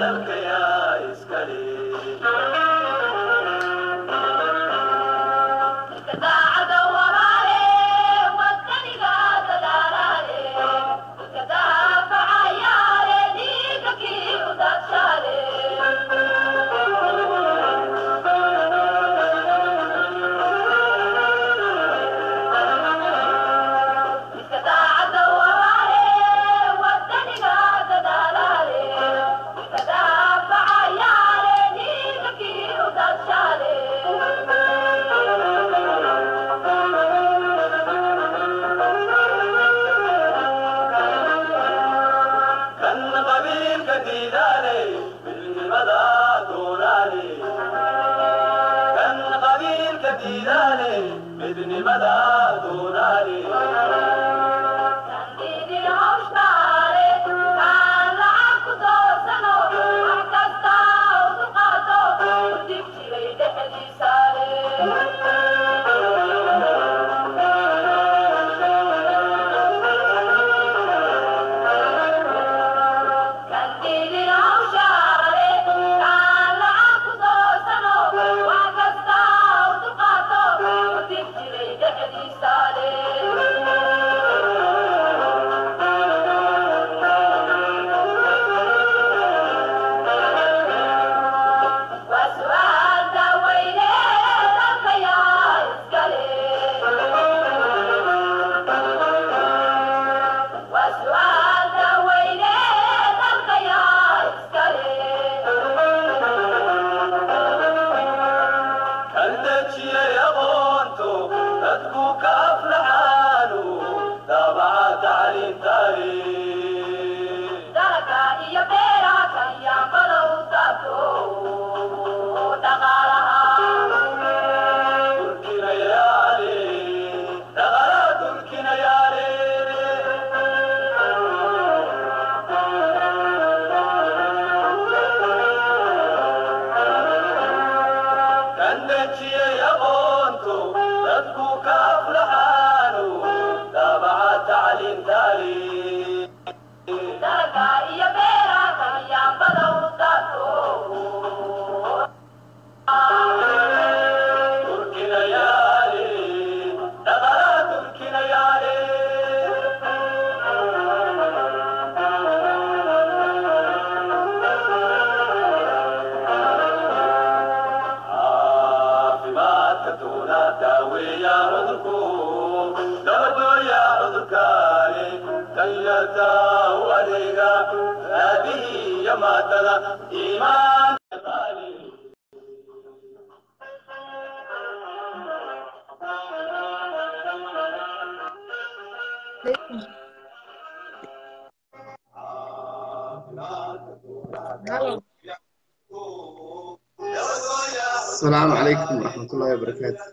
السلام عليكم ورحمة الله وبركاته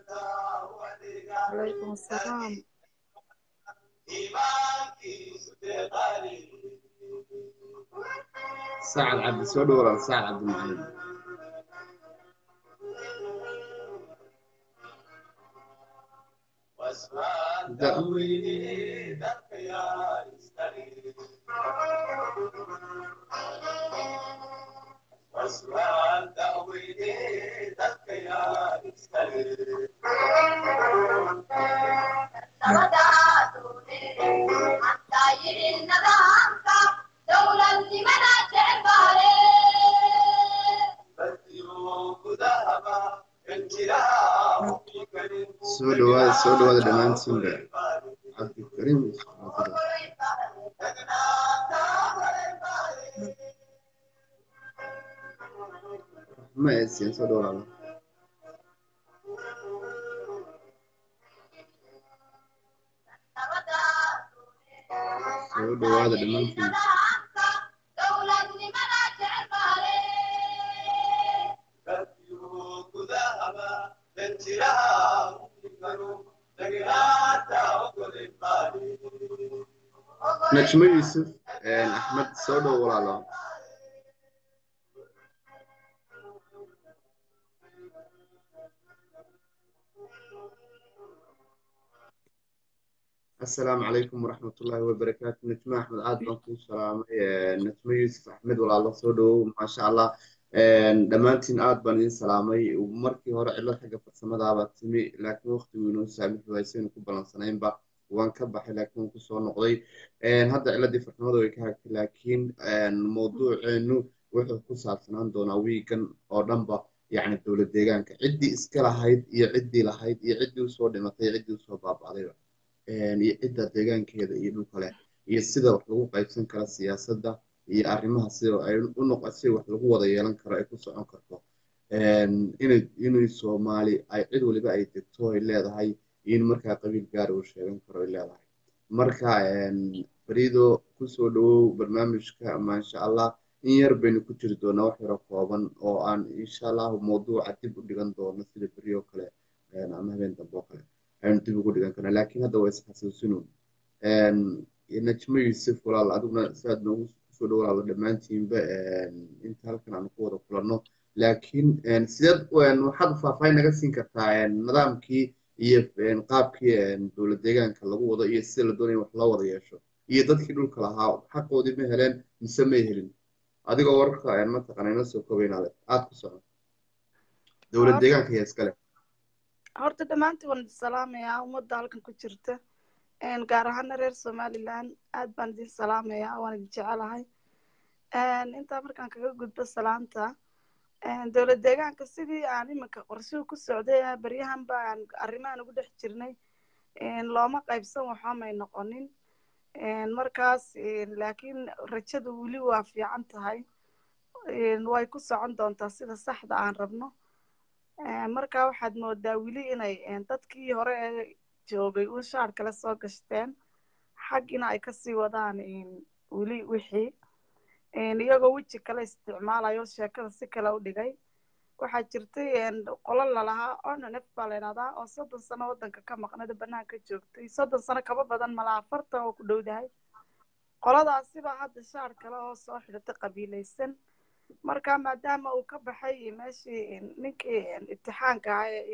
عليكم السلام سعد عبد السود ولا سعد عبد المعلم soo dhawaada soo dhawaada dhammaantiinba cabdikariim ma eedsiin soo dhawaada soo dhawaada dhammaantiin najmo yuusuf axmed soo dhow walaalo assalaamu calaykum waraxmatullaahi wabarakaatu najmo axmed aad baan kuu salaamay najmo yuusuf axmed walaalo soo dhowow maasha allah dhammaantiin aad baan idin salaamay markii hore cillad xagga farsamadaabaa timi laakiin waqtigu inoo saamixi waysaynu ku balansanaynba waan ka baxay laakiin waan kusoo noqday hadda cilladii farsamada way ka hagtay laakiin mawduuceenu wuxuu ku saabsanaan doonaa wiigan oo dhanba yacni dowlad deegaanka ciddii iska lahayd iyo ciddii lahayd iyo ciddii usoo dhimatay iyo ciddii usoo baaba'dayba iyo cidda deegaankeeda iyo dhulka leh iyo sida wax lagu qaybsan kara siyaasadda iyo arrimaha sida ay u noqo si wax lagu wada yeelan karo ay ku socon karto inay inay soomaali ay cid waliba ay degto ay leedahay in markaa qabiil gaara uu sheegan karo ay leedahay marka fariido kusoo dhawow barnaamijka maasha allah in yar baynu ku jiri doonaa wax yaro kooban oo aan insha allahu mawduuca dib u dhigan doono sida beri oo kale ama habeen dambe oo kale aynu dib ugu dhigan karna laakiin hadda waa isxasuusinoon najmo yuusuf walaal adiguna siaad noogu kusoo dhawaado dhammaantiinba inta halkan aanu ku wada kulanno laakiin sideed waxaad faahfaahin naga siin kartaa nidaamkii iyo qaabkii dowlad deegaanka lagu wado iyo sida la doonaya wax loo wada yeesho iyo dadkii dhulka lahaa xaqoodii ma heleen mise may helin adigoo wararka mataqana inoo soo koobaynaale aad ku socon dowlad deegaanka iyo iskale horta dhammaantii waan idin salaamayaa ummadda halkan ku jirta gaar ahaana reer somaliland aad baan idin salaamayaa waan idin jecelahay intaa markaan kaga gudbo salaanta dowlad deegaanka sidii aan iminka qorshuhu ku socday baryahan baan arrimahan ugu dhex jirnay looma qaybsan waxba may noqonin markaas laakiin rajadu weli waa fiican tahay way ku socon doontaa sida saxda aan rabno marka waxaad moodaa weli inay dadkii hore ee joogay uu shaar kale soo gashteen xaggina ay kasii wadaan weli wixii iyagoo weji kale isticmaalayo sheekada si kale u dhigay waxaa jirtay qolo lalahaa onanef baa la idhahdaa oo soddon sano waddanka ka maqnada banaanka joogtay soddon sano kaba badan malaa afartan oo ku dhowdahay qoladaasiba hadda shaar kale oo soo xidhatay qabiilaysan marka maadaama uu ka baxay meeshii ninkii imtixaanka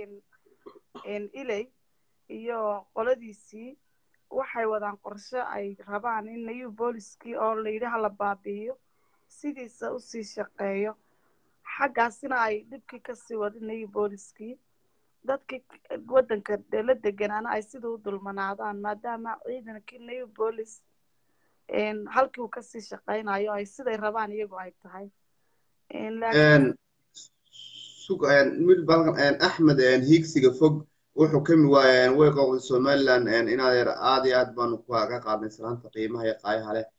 ahaa iley iyo qoladiisii waxay wadaan qorshe ay rabaan in nayu booliskii oo layidhi hala baabi'iyo sidiisa usii shaqeeyo xaggaasina ay dhibkii kasii wadin nayu booliskii dadkii waddanka la deganaana ay sida u dulmanaadaan maadaama ciidankii nayu boolis halkii uu kasii shaqeynayo ay siday rabaan iyagu ay tahay axmed hiigsiga fog wuxuu kami waayeen way qowday somaliland inaad yar aad iyo aad baanu ka qaadnay salaanta qiimaha iyo qaayaha leh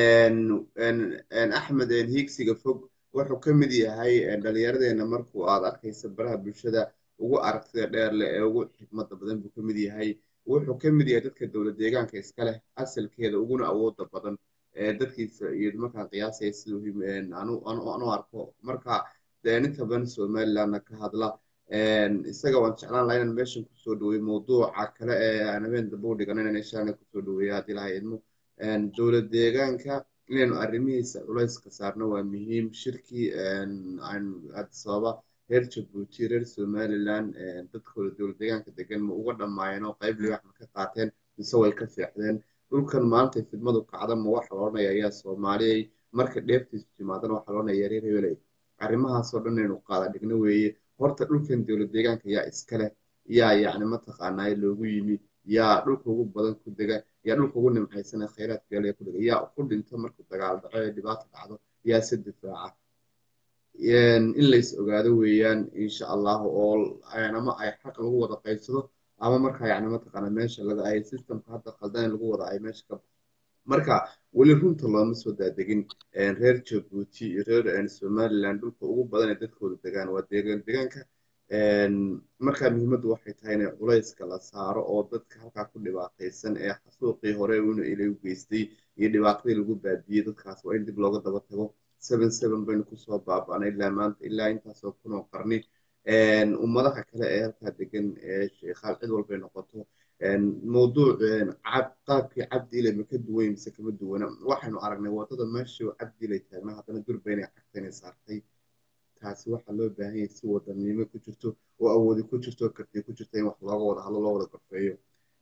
axmed hiigsiga fog wuxuu ka mid yahay dhalinyaradeenna markuu aad arkaysa baraha bulshada ugu aragtida dheer leh ee ugu xikmada badan buu ka mid yahay wuxuu ka mid yahay dadka dowlad deegaanka iska leh asalkeeda uguna awooda badan dadkiisa iyo markaan qiyaasaya siduu anu arko marka inta badan somalilandna ka hadla isaga waan jeclaan laha inaan meeshan kusoo dhawey mawduuca kale ee aan habeen dambe u dhigan inaan inshaalla kusoo dhaweeya haddii laha idmo dowlad deegaanka inaynu arrimihiisa culayska saarno waa muhiim shirkii addis ababa reer jabuuti reer somaliland dadkooda dowlad deegaanka degan ma uga dhammaayeen oo qayb libax ma ka qaateen mise way ka seexdeen dhulkan maanta fidmadu kacda ma waxa la odhanaya ayaa soomaaliyay marka dheeftiisu timaadana waxa la odhanaya yareer hebeley arrimahaasoo dhan inaynu qaada dhigno weeye horta dhulkan dowlad deegaanka yaa iska leh yaa yacni mataqaanaa loogu yimi yaa dhulka ugu badan ku dega yaa dhulka ugu nimcaysana khayraadka yaala ku dega yaa ku dhinta markuu dagaal dhaco ee dhibaato dhacdo yaa se difaaca in lays ogaado weeyaan insha allahu oo ama ay xaq lagu wada qaybsado ama markaa yacni mataqaana meesha laga ay systemka hadda qaldan lagu wada ay meesha ka baxo marka weli runta looma soo daadegin reer jabuuti iyo reer somaliland dhulka ugu badan ee dadkooda degaan waa deegaan deegaanka marka muhiimaddu waxay tahay in culayska la saaro oo dadka halkaa ku dhibaataysan ee xasuuqii hore una ilay u geystay iyo dhibaatadii lagu baabiyey dadkaas waa in dib looga daba tago seven seven baynu kusoo baaba'nay ilaa maanta ilaa intaasoo kun oo qarni ummadaha kale ee halkaa degan ee sheekhaal cid walbay noqoto mawduuc qaabkii cabdiile ma ka duwan mise kama duwana waxaynu aragnay wadada meeshii cabdiile taagnaa haddana durba inay cagta inay saartay taasi waxaa loo baahan yahay si wadanimo ku jirto oo awoodi ku jirto karti ku jirta in wax looga wada hadlo loo wada gorfeeyo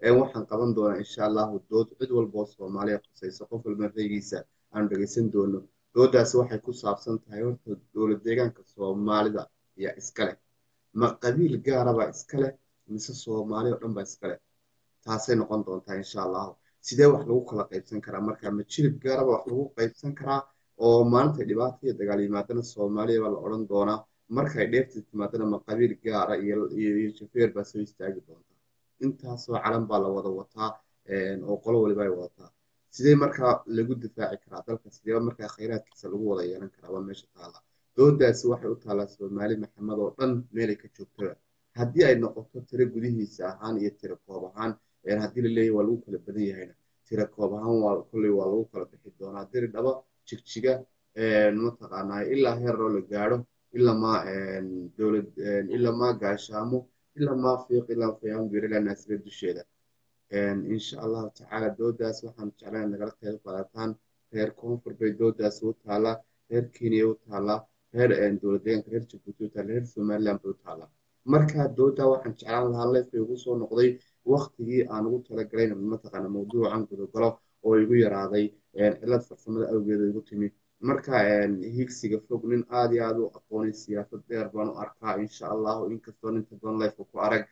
waxaan qaban doonaa insha allahu dood cid walba oo soomaaliya khusayso qof walba raygiisa aanu dhegeysan doono doodaasi waxay ku saabsan tahay horta dowlad deegaanka soomaalida ayaa iska leh ma qabiil gaarabaa iska leh mise soomaali oo dhan baa iska leh taasay noqon doontaa insha allahu sidee wax lagu kala qaybsan karaa marka ma jilib gaaraba wax lagu qaybsan karaa oo maalinta dhibaata iyo dagaal yimaadana soomaaliya baa la odhan doonaa markay dheefti timaadana ma qabiil gaara iyo jafeer baa soo istaagi doontaa intaasoo calan baa la wada wataa oo qolo waliba ay wadataa sidee markaa lagu difaaci karaa dalka sidee markaa khayraadkiisa lagu wada yeelan karaa waa meesha taala doodaasi waxay u taalaa soomaali maxamed oo dhan meelay ka joogtaba haddii ay noqoto tiro gudihiisa ahaan iyo tiro koob ahaan haddii laleeyahy waa lagu kala badan yahayna tiro koob ahaan waa kolley waa lagu kala bixi doonaa diri dhaba jigjiga mataqaanaa ilaa heeroo la gaadho ilamaa dowlad ilamaa gaashaamo ilamaa fiiq ilaa fayaanbir ilaa naasira dusheeda insha allahu tacaala doodaas waxaan jeclaan nagala qayb qaadataan reer koonfur bay doodaas u taalaa reer kenya u taalaa reer dowlad deegaanka reer jabuuti u taala reer somaliland bay u taalaa marka dooda waxaan jeclaan lahaa leefay ugu soo noqday waktigii aan ugu talagalayn mataqaana mawduucan gudogalo oo igu yaraaday cilad farsamada awgeeda igu timi marka higsiga fog nin aad iyo aad u aqoonay siyaasad dheer baan u arkaa insha allahu inkastoo ninta badan lifeka ku arag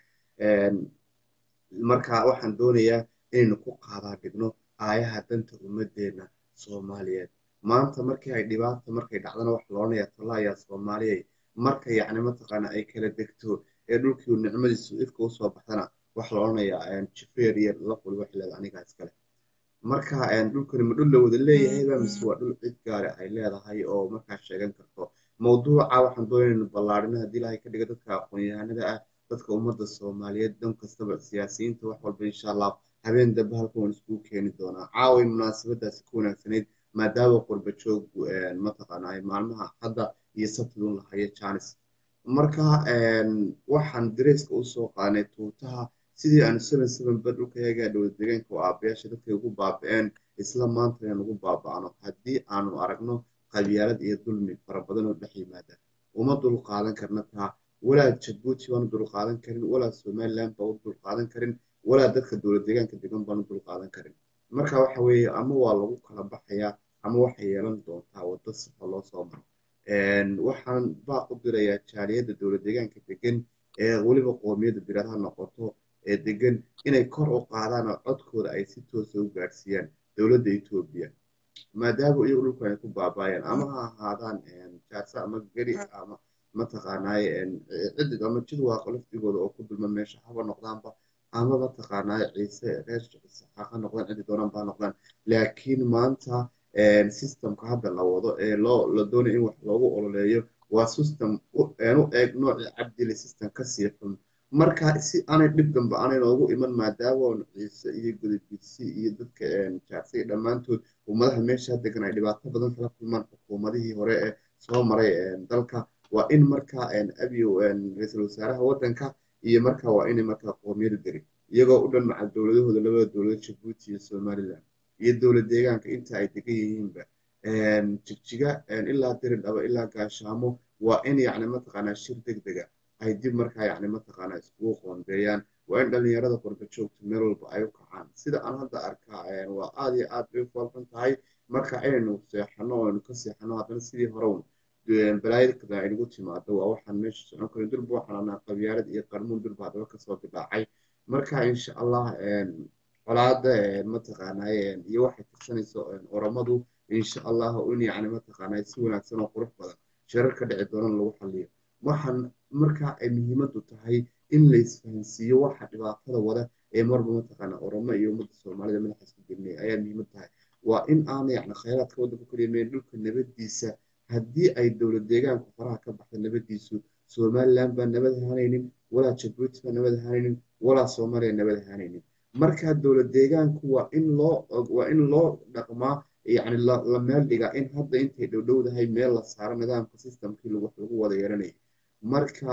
marka waxaan doonayaa inaynu ku qaadaa dhigno aayaha danta ummadeena soomaaliyeed maanta markii ay dhibaata markay dhacdana wax loodhanaya tallaayaa soomaaliyay marka yacni mataqaana ay kala degto ee dhulkii nicmadiisu ifka usoo baxdana wax la odhanayaa jifeer iyo laf waliba xileed anigaa iskale marka dhulkani ma dhul la wada leeyahayba mise waa dhul cid gaari ay leedahay oo markaa sheegan karto mawduuca waxaan doonaya inu ballaarino haddii ilaahay ka dhiga dadka aqoon-yahanada ah dadka ummadda soomaaliyeed dan kastaba siyaasiyiinta wax walba insha allah habeen dambe halka waan iskugu keeni doonaa caaway munaasabadaasi ku wanaagsanayd maadaama qurba joog mataqaana ay maalmaha hadda iyo sabtidun lahayo janis marka waxaan dareyska usoo qaanay tuutaha sidii aanu seven seven ba dhulka yagaa dowlad deegaanka oo aabayaasha dadkay ugu baaba-een isla maanta inaan ugu baaba-no haddii aanu aragno qabyaalad iyo dulmi fara badan oo dhex yimaada uma dul qaadan karna taa walaa jabuuti baanu dul qaadan karin walaa somaliland baa u dul qaadan karin walaa dadka dowlad deegaanka degan baanu dul qaadan karin marka waxa weeye ama waa lagu kala baxayaa ama waxay yeelan doontaa waddo sifa loo soo maro waxaan baaq u dirayaa jaaliyadda dowlad deegaanka degan ee weliba qoomiyadda diradaha noqoto ee degan inay kor u qaadaan oo codkooda ay si toosa u gaadhsiiyaan dowladda etoobiya maadaama iyagu dhulku ay ku baabaayeen ama ha ahaadaan jaarsa ama geri ama mataqaanaaye cidig ama jid waaqa laftigooda oo ku dulma meesha haba noqdaanba ama mataqaanaaye ciise reer ciise ha noqdaan cidi doonaan ba noqdaan laakiin maanta systemka hadda la wado ee loo la doonayo in wax loogu ololeeyo waa system u eeg noocii cabdile system kasii xun marka si aanay dhib dambe aanay noogu iman maadaama ciise iyo gudubisi iyo dadka jaarsiga dhammaantood ummadaha meesha degan ay dhibaato badan kala kulmaan xukuumadihii hore ee soo maray dalka waa in marka abiyo ra-iisul wasaaraha waddanka iyo marka waa inay markaa qoomiyada deri iyagoo u dhan maca dowladahooda labada dowlad jabuuti iyo somaliland iyo dowlad deegaanka inta ay degan yihiinba jigjiga ilaa diri dhaba ilaa gaashaamo waa in yacni mataqaanaa shir deg dega ay dib markaa yacni mataqaanaa iskugu qoondeeyaan waa in dhalinyarada qurba joogta meel walba ay u kacaan sida aan hadda arkaa waa aad iyo aad bay u falkan tahay marka inaynu seexano oo aynu ka seexano haddana sidii hore un balaayada kada aynagu timaado waa waxaan meesha socon karin durba waxaan anaa qabyaalad iyo qarmuun durba haddaba kasoo bilaacay marka insha allah colaada mataqaanaaye iyo waxay tirsanayso oramadu insha allah in yacni mataqaanaa si wanaagsan oo qurux badan shirar ka dhici doonan lagu xaliyo waxaan marka ay muhiimadu tahay in la isfahansiiyo waxa dhibaatada wada ee marba mataqaana oromo iyo ummadda soomaalida madaxa isku gelinaya ayaa muhiimad tahay waa in aana yacni khayraadka waddanka kaliya dhulka nabadiisa haddii ay dowlad deegaanku faraha ka baxda nabadiisu somaliland baa nabad ahaanaynin walaa jabuuti baa nabad ahaanaynin walaa soomaaliya nabad ahaanaynin marka dowlad deegaanku waa in loo waa in loo dhaqmaa yacni la meel dhigaa in hadda intay dhowdhowdahay meel la saaro nidaamka systemkii wax lagu wada yeelanayay marka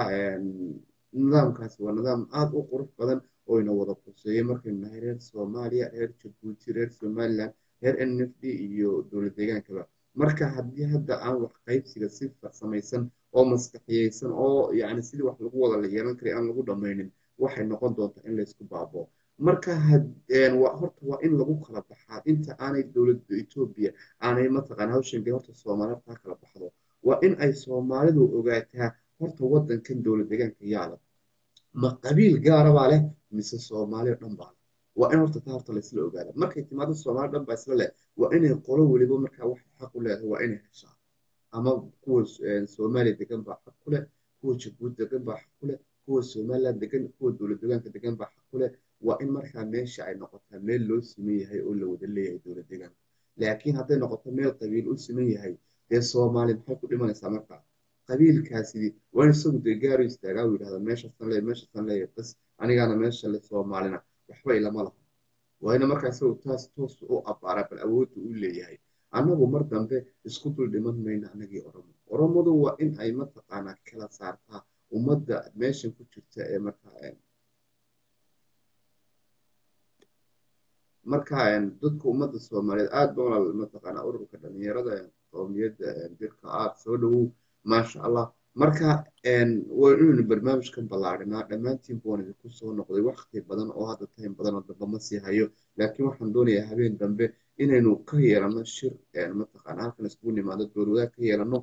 nidaamkaasi waa nidaam aada u qurux badan oo ina wada quseeyay markaynu nahay reer soomaaliya reer jabuuti reer somaliland reer n f d iyo dowlad deegaankaba marka haddii hadda aan wax qaybsiga si farsamaysan oo maskaxiyeysan oo yacni sidii wax lagu wada la yeelan karay aan lagu dhammaynin waxay noqon doontaa in laysku baabo marka horta waa in lagu kala baxaa inta aanay dowladda etoobiya aanay mataqaana hawshanka horta soomaalida taa kala baxdo waa in ay soomaalidu ogaataa horta wadankan dowlad deegaanka yaala ma qabiil gaarabaa leh mise soomaali dhan baa leh waa in horta taa horta laysla ogaada markay timaado soomaali dhan baa isla leh waa inay qolo weliba markaa waxay xaq u leedahay waa inay heshaa ama kuwa soomaaliya degan baa xaq ku leh kuwa jabuuti degan baa xaq ku leh kuwa somaliland degan kuwa dowlad deegaanka degan baa xaq ku leh waa in markaa meesha ay noqotaa meel loo siman yahay oo la wada leeyahay dowlad deegaanka laakiin hadday noqoto meel qabiil u siman yahay dee soomaali maxay ku dhimanaysaa markaa qabiilkaasi waa in isagu dee gaaru istaagaa u yidhahda meeshaasan leeya meeshaasan leeya bas anigaana meesha le soomaalina waxba ilama laha waa ina markaa isagu taas toos u abbaara bal awoodda u leeyahay annagu mar dambe isku dul dhiman mayno annagii oromo oromadu waa in ay mataqaanaa kala saartaa ummadda meeshan ku jirta ee markaa marka dadka ummadda soomaaliyeed aad ba walaal mataqaanaa ururka dhalinyarada qowmiyadda dirka aad soo dhowow maasha allah marka waa inaynu barnaamijkan ballaadhinaa dhammaantiin baan idinku soo noqday wakti badan oo hadda time badan oo dambe ma sii hayo laakiin waxaan doonayaa habeen dambe inaynu ka yeelano shir mataqaana halkan iskugu nimaado dowladaha ka yeelano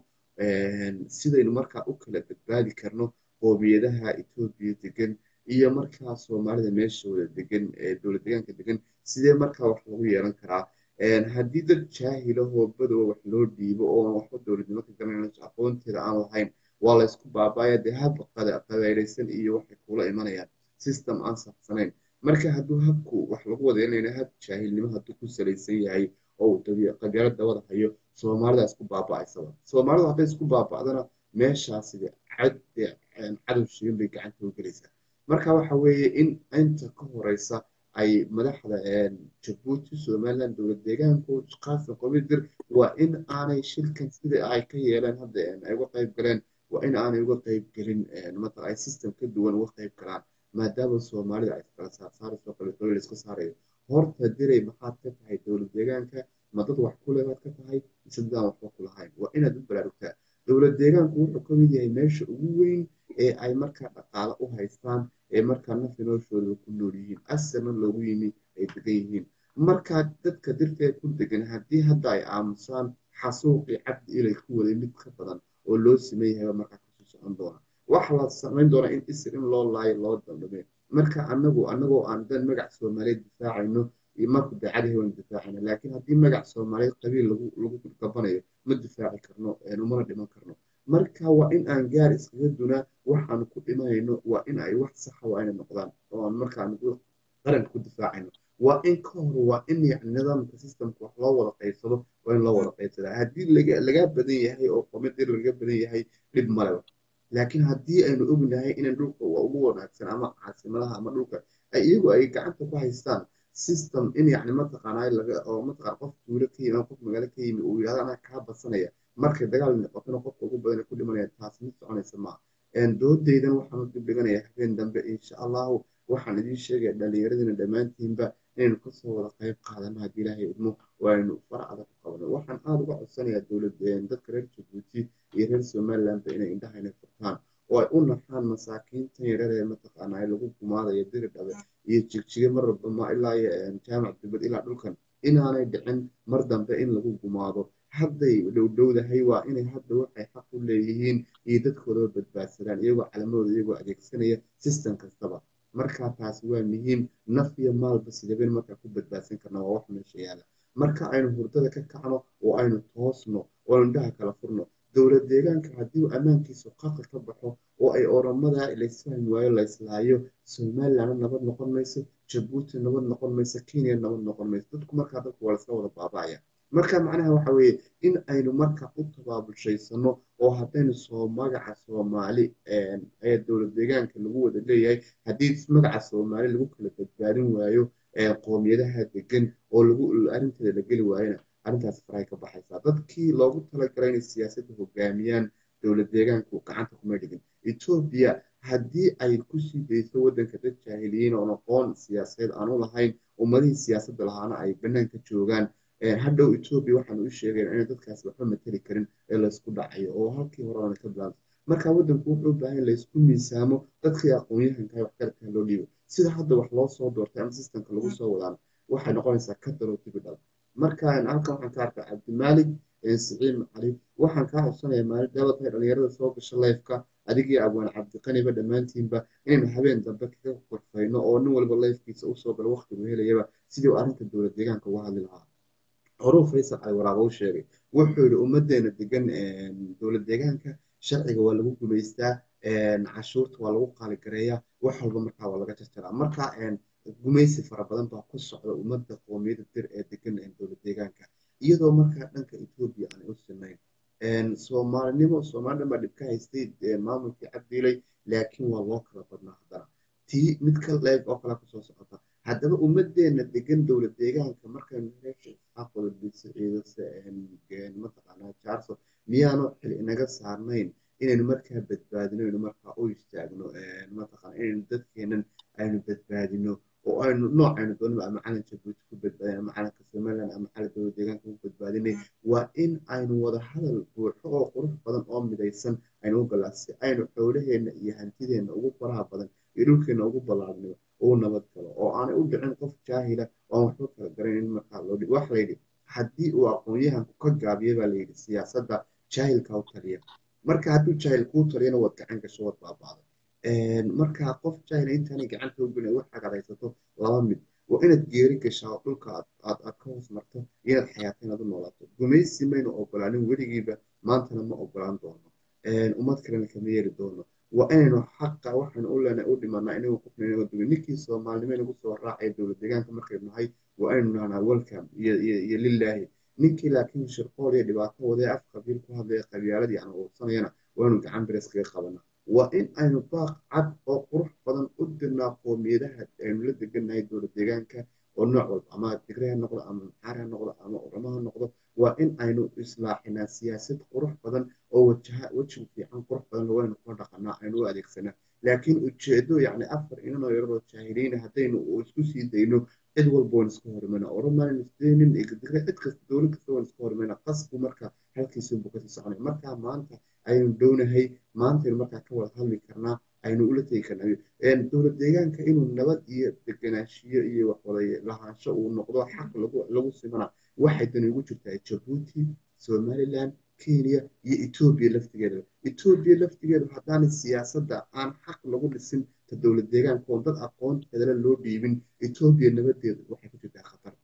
sidaynu markaa u kala badbaadi karno qoomiyadaha etoobiya degan iyo markaa soomaalida meeshooda degan ee dowlad deegaanka degan sidee markaa wax lagu yeelan karaa haddii dad jaahila hoobadoa wax loo dhiibo oo waxba dowladnimo ka garanayno aqoonteeda aan lahayn waa la isku baabaya dee hab qabayraysan iyo waxay kula imanayaan system aan saxsanayn marka hadduu habku wax lagu wada yeelanayna hab jaahilnimo hadduu ku salaysan yahay oo qabyalo dabada hayo soomaalida isku baaba'aysaba soomaalidu hadday isku baaba'dana meeshaasi cad cadow shigan bay gacanta u gelaysaa marka waxa weeye in inta ka horeysa ay madaxda jabuuti somaliland dowlad deegaanku qaasan qomidir waa in aanay shirkan sida ay ka yeeleen hadda ay uga qayb galeen waa in aanay uga qayb gelin matala ay system ka duwan uga qayb galaan maadaama soomaalida ay kala saarsaarayso kale dowlad iska saarayo horta diray maxaad ka tahay dowlad deegaanka ma dad wax ku lebaad ka tahay mise dadaan waxba ku lahayn waa inaad u baraarugtaa dowlad deegaanku wuxuu ka mid yahay meesha ugu weyn ee ay markaa dhaqaale u haystaan ee markaa nafi noloshooda ku nool yihiin asarna loogu yimi ay degan yihiin markaa dadka dirtee ku degan haddii hadda ay aamusaan xasuuqii cabdi ilay ku waday mid ka badan oo loo siman yahay markaa kasoo socon doona waxa la samayn doonaa in isir in loo laayo loo dandhame marka anagu anagoo aan dan magac soomaaliyeed difaacayno marku daacadahay waan difaacayna laakiin haddii magac soomaaliyeed qabiil lagu gabanayo ma difaaci karno umana dhiman karno marka waa in aan gaar iskaga dunaa waxaanu ku dhimanayno waa in ay wax saxa waa inay noqdaan oo aan markaan qaranka ku difaacayno waa in ka hor waa in yani nidaamka systemka wax loo wada qaybsado waa in loo wada qaybsadaa haddii laga badan yahay oo qomidir laga badan yahay dhib maleba laakiin haddii aynu ognahay inan dhulka ugu wanaagsan ama caasimadaha ama dhulka iyagu ay gacanta ku haystaan system in yani mataqaanaa laga oo mataqaan qof tuulo ka yimi qof magaalo ka yimi uu yidhahdo anaa kaa badsanaya markay dagaal noqotona qofka ugu badan ku dhimanaya taas mid soconaysa maaha doodaydan waxaan u dib dhiganayaa habeen dambe insha allahu waxaan idiin sheegaya dhallinyaradina dhammaantiinba inaynu kasoo wada qayb qaadano haddii ilaahay idmo oo aynu fara adag ku qabno waxaan aada uga codsanayaa dowlad dadka reer jabuuti iyo reer somalilandba inay indhaha inay furtaan oo ay u naxaan masaakiintan yarar ee mataqaana ay lagu gumaadayo diri dhabe iyo jigjige marraba ma ilaa jaamac dibad ilaa dhulkan inaanay dhicin mar dambe in lagu gumaado hadday dhowdhowdahay waa inay hadda waxay xaq u leeyihiin iyo dadkoodaba badbaadsadaan iyagoo calamadooda iyagoo adeegsanaya system kastaba marka taasi waa muhiim naf iyo maalba sidabeen markaa ku badbaadsan karna waa wax meesha yaala marka aynu hurdada ka kacno oo aynu toosno oo aynu indhaha kala furno dowlad deegaanka haddii ammaankiisu qaqi ka baxo oo ay oramada laysfahmi waayo layslaayo somalilandna nabad noqon mayso jabuuti nabad noqon mayso kenya nabad noqon mayso dadku markaa dadku waa layska wada baaba'aya marka macnaha waxa weeye in aynu marka u tabaabulshaysano oo haddaynu soo magaca soomaali ee dowlad deegaanka lagu wada leeyahay haddii magaca soomaali lagu kala badbaadin waayo qoomiyadaha degan oo lagu arrinteeda la geli waayona arrintaas faray ka baxaysaa dadkii loogu talagalay inay siyaasadda hogaamiyaan dowlad deegaanku gacanta kuma dhigin etoobiya haddii ay kusii dayso waddanka dad jaahiliyiin oon aqoon siyaasadeed aan u lahayn ummadihii siyaasadda lahaana ay bannaanka joogaan hadhow etoobiya waxaanu u sheegayna inay dadkaasi waxba mateli karin ee laysku dhacayo oo halkii hore oona ka bilaabto marka waddanku wuxuu u baahan laysku miisaamo dadkii aqoon-yahanka wax garabkaa loo dhiibo sida hadda wax loo soo doortay ama systemka lagu soo wadaan waxay noqonaysaa ka daro dibidhal marka halkan waxaan ka arkaa cabdimaalig siciid cali waxaan kaa codsanayaa maalin daawad tahay dhalinyarada soo gasha lifeka adigii abwaan cabdiqaniba dhammaantiinba inaynu habeen dambe kaga qorfayno oo nin walba lifkiisa usoo galo waqtigu helayaba sidii uu arrinta dowlad deegaanka uga hadli lahaa horuu faysal cali waraaba u sheegay wuxuu yihi ummadeena degan dowlad deegaanka sharciga waa lagu gumaystaa cashuurta waa lagu qaaligareeyaa wax walba markaa waa laga jarjaraa marka gumaysi fara badan baa ku socda ummadda qoomiyada dir ee degan dowlad deegaanka iyadoo markaa dhanka etoobiya aanay u sinayn soomaalinimo soomaalidhan baa dhib ka haystay maamulkii cabdiilay laakiin waa loo kala badnaa haddana tii mid ka leeg oo kale kusoo socota haddaba ummadeena degan dowlad deegaanka markaynu meesha isxaaqooda bisiciidase mataqaanaa jaarso miyaanu xil inaga saarnayn inaynu markaa badbaadino aynu markaa u istaagno mataqaana inaynu dadkeenan aynu badbaadino oo aynu nooc aynu doonaba ama calan jabuuti ku badbaadin ama calanka somaliland ama calan dowlad deegaanka ku badbaadinay waa in aynu wada hadal buuxo oo qurux badan oo midaysan aynu u galaa si aynu xoolaheena iyo hantideenna ugu faraha badan iyo dhulkeena ugu ballaadno uu nabad galo oo aanay u dhicin qof jaahila oo aan waxba kala garan in markaa loo dhig waxa layidhi haddii uu aqoon-yahanku ka gaabiyo baa layidhi siyaasadda jaahilka u taliya marka hadduu jaahil kuu taliyana waad gacan gasho waad baabaaday marka qof jaahila intaanay gacanta u gelin wax agadaysato laba mid waa inaad geeri gashaa dhulka aad aad ka hoos marto inaad xayaato inaad u noolaato gumaysi maynu ogolaanin weligiiba maantana ma ogolaan doono ummad kalena kama yeeri doono waa inaynu xaqa waxaynu u leenahay u dhimanaa inagu qofna inaga dubin ninkii soomaalinimo inagu soo raacaya dowlad deegaanka markaynu nahay waa aynu nahnaa welcome iyo iyo lilaahi ninkii laakiin shirqool iyo dhibaato wadee af qabiil ku hadlaya qabyaaladii aan uursanayana waanu gacan bires kaga qabanaa waa in aynu baaq cad oo qurux badan u dirnaa qoomiyadaha aynu la degannahay dowlad deegaanka oo nooc walba ama tigre ha noqdo ama maxaar ha noqdo ama oramo ha noqdo waa in aynu islaaxinaa siyaasad qurux badan oo wajaha weji fiican qurux badan waynu kula dhaqanaa aynu u adeegsanaa laakiin ujeedo yacni afar inanoo yararoo jaahiliina haddaynu isku sii dayno cid walba waan iska hormayna oromaan isdaynin digre cid kasta dowlad kasta waan iska hormayna qasbu marka halkiisa buu kasii soconay marka maanta aynu dhownahay maantaynu markaa ka wada hadli karnaa aynu ula tegi karnaa dowlad deegaanka inuu nabad iyo deganaanshiyo iyo waxwada lahaansho uu noqdo xaq lagu lagu simana waxay dani ugu jirtaa jabuuti somaliland kenya iyo etoobiya laftigeeda etoobiya laftigeedu haddaanay siyaasadda aan xaq lagu dhisin ta dowlad deegaanka oo dad aqoonteedala loo dhiibin etoobiya nabadeedu waxay ku jirtaa khatar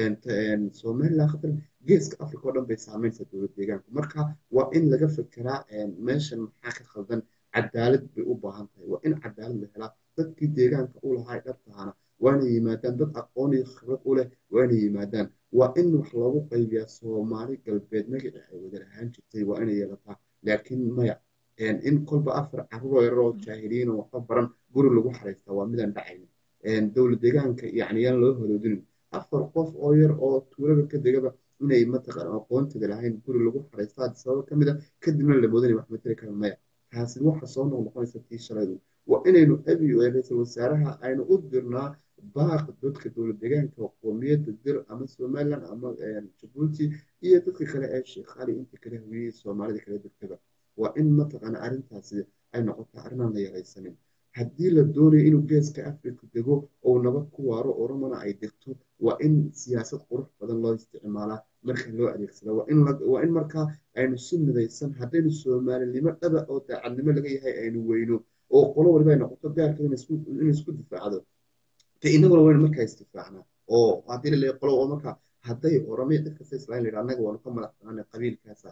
somaliland khatar geeska africa oo dhan bay saameynaysaa dowlad deegaanka marka waa in laga fekeraa meeshan maxaa ka khaldan cadaalad bay u baahan tahay waa in cadaalad la helaa dadkii deegaanka u lahaa dhabtahana waa inay yimaadaan dad aqoon iyo khibrad u leh waa inay yimaadaan waa in wax loogu qaybiyaa soomaali galbeed magacii ay wada lahaan jirtay waa inay yeelataa laakiin maya in kolba afar carruuroo yararoo jaahiliyiin oo waxba baran guri lagu xaraystaa waa midaan dhacaynin dowlad deegaanka yacni yaan loo haloodinin afar qof oo yar oo tuulada ka degaba inay mataqaan aqoonteeda lahayn guri lagu xaraystaa sababo ka mid a kadibna la moodanaya wax matali kara maya taasi waxa soo noqnoqonaysa tii shalaydu waa inaynu abi ra-iisul wasaaraha aynu u dirnaa baaq dadka dowlad deegaanka qoomiyadda dir ama somaliland ama jabuuti iyo dadka kale ee sheekhaali inta kale hawiyey soomaalida kale degtaba waa in mataqaana arrintaasi ay noqotaa arrinaan la yaraysanin haddii la doonayo inuu geeska africa dego oo nabad ku waaro oromona ay degto waa in siyaasad qurux badan loo isticmaalaa marka loo adeegsada waa in markaa aynu si midaysan haddaynu soomaalinimo dhaba oo daacadnimo laga yahay aynu weyno oo qolo waliba ay noqoto gaarka in isku difaacdo de inaguna waynu markaa isdifaacnaa oo haddii la leeyahay qolo oo markaa hadday oromaya cid kasta islaam la yidhaha annaga waanu ka madax banaanay qabiilkaasa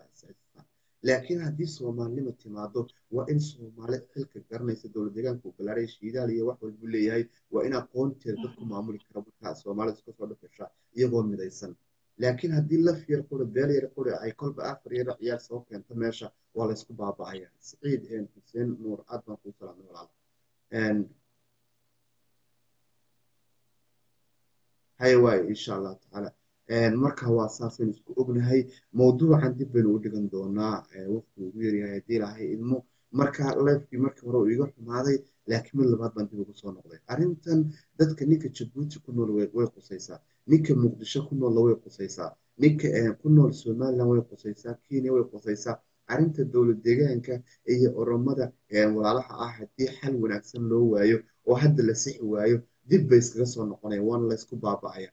laakiin haddii soomaalinimo timaado waa in soomaali xilka garanaysa dowlad deegaanka uu balaaray shiidaal iyo wax walbuu leeyahay waa in aqoonteeda dadku maamuli kara markaa soomaalida iska soo dhafasha iyagoo midaysan laakiin haddii laf yar qura beel yar qura ay kolba afar yar ciyaar soo keento meesha waa laysku baaba'aya siciid xuseen nuur aad baan kuu salaamay walaal haya waayo insha allah tacaala marka waa saasaynu isku ognahay mawduucan dib baynu u dhigan doonaa waqti ugu yaryahay haddii lahay idmo marka lifekii markii hore uu iga xumaaday laakiin mid labaad baan dib ugu soo noqday arrintan dadka ninka jabuuti ku nool way qusaysaa ninka muqdisho ku noolla way qusaysaa ninka ku nool somaliland way qusaysaa kenya way qusaysaa arrinta dowlad deegaanka iyo oromada walaalaha ah haddii xal wanaagsan loo waayo oo hadda la sixi waayo dib bay iskaga soo noqonaya waana laysku baaba'aya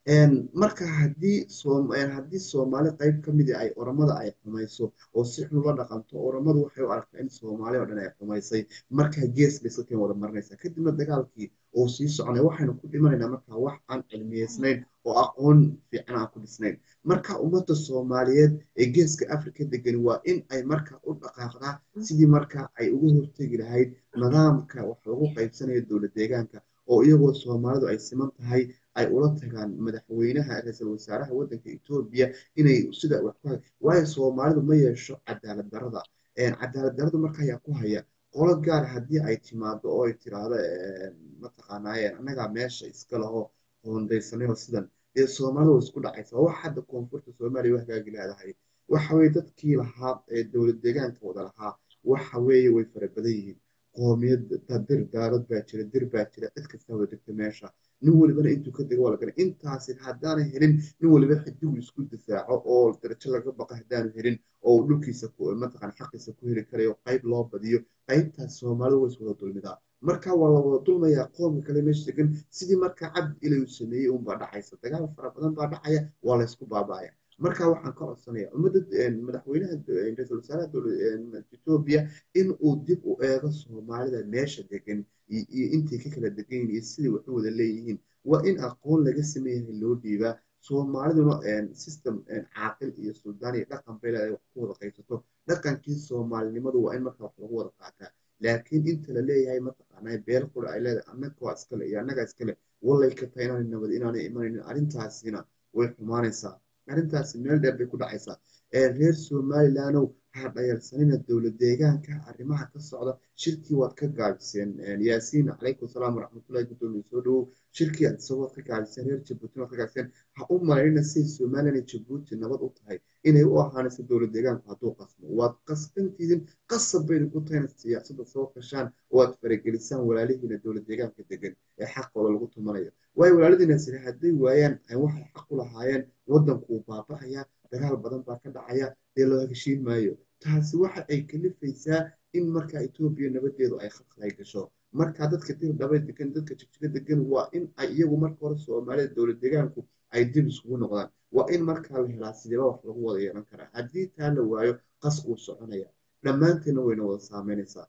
marka haddii haddii soomaali qayb ka midi ay oramada ay xumayso oo si xun ula dhaqanto oramadu waxay u aragtaa in soomaali oo dhan ay xumaysay markaa gees bay iska wada marinaysaa kadibna dagaalkii uu sii soconay waxaynu ku dhimanaynaa markaa wax aan cilmiyeysnayn oo aqoon fiican aan ku dhisnayn marka ummadda soomaaliyeed ee geeska afrika degani waa in ay markaa u dhaqaaqdaa sidii markaa ay uga hortegi lahayd nidaamka wax lagu qaybsanayo dowlad deegaanka oo iyagoo soomaalidu ay siman tahay ay ula tagaan madaxweynaha ra-iisul wasaaraha waddanka etoobiya inay sida wax ku waayo soomaalidu ma yeesho cadaalad darada cadaalad daradu marka ayaa ku haya qolo gaar haddii ay timaado oo ay tiraahdo mataqaanaaye annagaa meesha iska laho hoondaysanay oo sidan dee soomaalidu way isku dhacaysa wax hadda koonfurta soomaaliya u hagaagi leedahay waxa weye dadkii lahaa ee dowlad deegaanka wada lahaa waxa weeye way fara badan yihiin qoomiyad dir daarad baa jira dir baa jira cid kasta wada degta meesha nin walibana intuu ka dego waa la galay intaasi haddaana helin nin waliba xidigu isku difaaco oo darajo laga baqa haddaanu helin oo dhulkiisa mataqan xaqiisa ku heli karayo qayb loo badiyo qaybtaas soomaalidu way iswada dulmidaa marka waa la wada dulmayaa qoomka kale meesha degan sidii markaa cabdi ilay uu sameeyey unbaa dhacaysa dagaal fara badan baa dhacaya waa laysku baaba'aya marka waxaan ka codsanaya ummadda madaxweynaha ra-iisul wasaaraha etoobiya in uu dib u eego soomaalida meesha degan iyo intay ka kala degan yihin iyo sidai wax u wada leeyihiin waa in aqoon laga sameeyahay loo dhiibaa soomaaliduna system caaqil iyo suldaan iyo dhaqan bay leedahay wax ku wada qaybsato dhaqankii soomaalinimadu waa in marka wax lagu wada qaataa laakiin inta la leeyahay mataqaanaa beel qura ay leedahay annaga waa iskale iyo annagaa iskale wallay ka tahay inaanay nabad inaanay imanaynin arrintaasina way xumaanaysaa arrintaasi meel dheer bay ku dhacaysaa reer somalilandow ha dhayalsanina dowlad deegaanka arrimaha ka socda shirkii waad ka gaabiseen yaasiin calaykum salaam waraxmatullahi guddoomiye soo dhawow shirkii aad isagoo ka gaabiseen reer jabuutina waad ka gaabiseen ha u malaynina siday somalilan iyo jabuuti nabad u tahay inay u ahaanayso dowlad deegaanku hadduu qasmo waad qasbantiidin qasab bayna ku tahayna siyaasadda soo gashaan oo aad faragelisaan walaalihiina dowlad deegaanka degan ee xaqooda lagu tumanayo waayo walaaladiina sire hadday waayaan waxay xaq u lahaayeen waddanku uu baaba'aya dagaal badan baa ka dhacaya dee loo heshiin maayo taasi waxa ay kalifaysaa in markaa etoobiya nabadeedu ay khalkhalay gasho marka dadka dir dhaba degan dadka jigjiga degan waa in ay iyagu marka hore soomaalida dowlad deegaanku ay dib isugu noqdaan waa in markaa la helaa sideeba wax lagu wada yeelan karaa haddii taa la waayo qas uu soconaya dhammaanteedna wayna wada saameynaysaa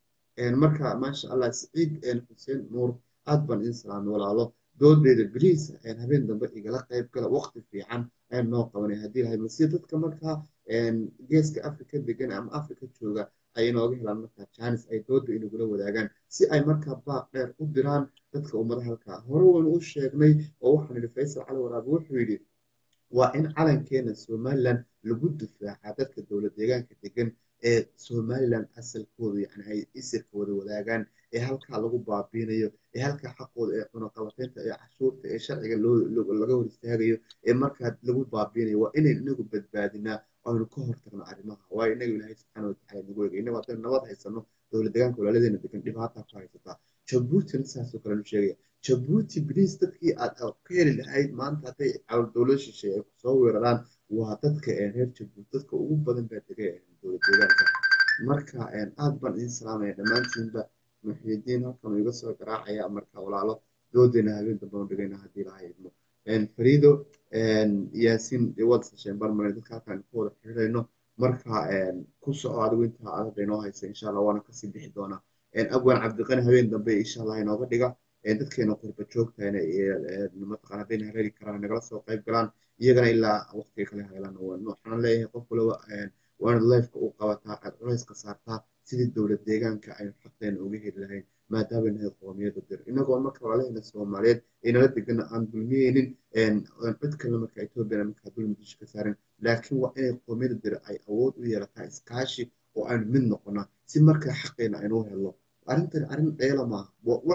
marka maasha allah siciid xuseen nuur aad baan idin salaamay walaalo doodeeda beriis habeen dambe igala qayb gala waqti fiican ayaan noo qabanay haddii lahay balse dadka markaa geeska afrika degan ama afrika jooga ay inooga helaan markaa jaanis ay dooda inagula wadaagaan si ay markaa baaq dheer u diraan dadka ummada halkaa hore waynu u sheegnay oo waxaan idhi faysal cali waraabe wuxuu yidhi waa in calankeena somalilan lagu difaaca dadka dowlad deegaanka degan ee somalilan asalkooda yani ay isirka wada wadaagaan ee halkaa lagu baabiinayo ee halkaa xaqooda ee cunaqabateynta ee cashuurta ee sharciga laga hor istaagayo ee markaa lagu baabiinayo waa inaynu inagu badbaadinaa aynu ka hortagno arrimaha waayo inaga ilaahay subxaana watacala nagu eegay inagu haddaynu nabad haysano dowlad deegaanka walaaladeena degan dhibaataa ku haysataa jabuutina sidaasoo kale nu sheegaya jabuuti bliis dadkii aad ka heli lahayd maanta hadday dowlad shisheeye ay kusoo weeraraan waa dadka reer jabuuti dadka ugu badan baa degay dowlad deegaanka marka aad baan idin salaamaya dhammaantiinba muxiidiin halkan iga soo garaacaya marka walaalo doodeena habeen dambe u dhigayna haddii lahay idmo fariido yaasiin waad sasheen barmare dadka halkan ku wada xiriirayno marka ku soco adigu intaa adag inoo haysa insha allah waana kasii bixi doonaa abwaan cabdiqani habeen dambe insha allah inooga dhiga dadkeena qurba joogtayna mataqaan hadday hareeri karaan nagala soo qayb galaan iyagana ilaa waqtiga kale helaan waxaan leeyahay qof waliba waana lifeka u qabataa aad culayska saartaa sidii dowlad deegaanka aynu xaqeena uga heli lahayn maadaama nahay qoomiyada dir inagoo marka walaalaheena soomaaliyeed aynala degana aan dulmiyeynin cid kale marka etoobiyana markaa dulmi dusha ka saarin laakiin waa inay qoomiyada dir ay awood u yeelataa iskaashi oo aynu mid noqonaa si markaa xaqeena aynu helo arrintan arrin dheela maaha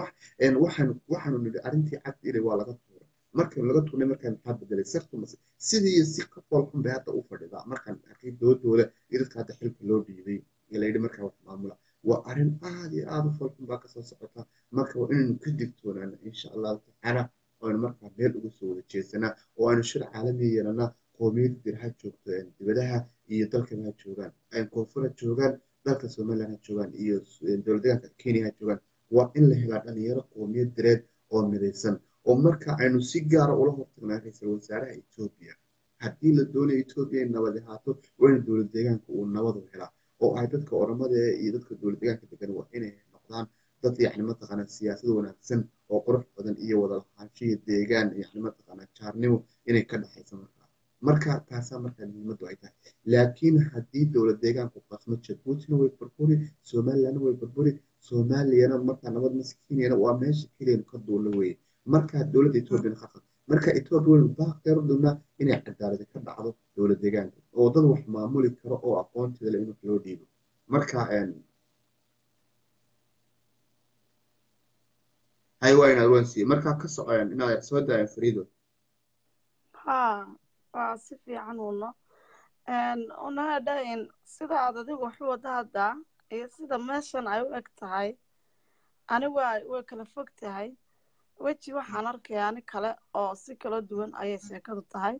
waxaanu waxaanu nidhi arrintii cabdi ilay waa laga tuuray markaynu laga tuurnay markaan maxaa bedelay sartu mase sidii iyo si ka foolxun bay hadda u fadhidaa markaan arkay doodooda iyo dadka hadda xilka loo dhiibay ee la yidhi markaa wax maamula waa arrin aad iyo aad u foolxun baa kasoo socota marka waa inaynu ka digtoonaana insha allahu tacaala aynu markaa meel uga soo wada jeesanaa oo aynu shir caalamiya yeelanaa qoomiyada dir ha joogto dibadaha iyo dalkaba ha joogaan koonfur ha joogaan dalka somaliland ha joogaan iyo dowlad deegaanka kenya ha joogaan waa in la helaa dhalinyaro qoomiyad direed oo midaysan oo marka aynu si gaara ula hortagnaa ra-iisul wasaaraha etoobiya haddii la doonayo etoobiya in nabad ahaato waa in dowlad deegaanka uu nabadu helaa oo ay dadka oramada iyo dadka dowlad deegaanka degan waa inay noqdaan dad yacni mataqaanaa siyaasad wanaagsan oo qurux badan iyo wada lahaanshiya deegaan yacni mataqaanaa jaarnimo inay ka dhexaysa markaa marka taasaa markaa muhiimaddu ay tahay laakiin haddii dowlad deegaanku qasmo jabuutina way burburi somalilandna way burburi soomaaliyana markaa nabad maskiiniyana waa meesha keliyanu ka duulo weeye markaa dowladda etoobiyana khasab marka etoobiya waynu baaqdeer u dhignaa inay cadaaladi ka dhacdo dowlad deegaanka oo dad wax maamuli karo oo aqoonteeda le in wax loo dhiibo marka hay waa inaad wansiiye markaa ka soceen inaad soo daayan fariido ha waa si fiican uno una dhahin sida aad adigu waxu wada haddaa iyo sida meeshan ay u eg tahay anigu way kala fog tahay weji waxaan arkaya ani kale oo si kala duwan ayay sheekadu tahay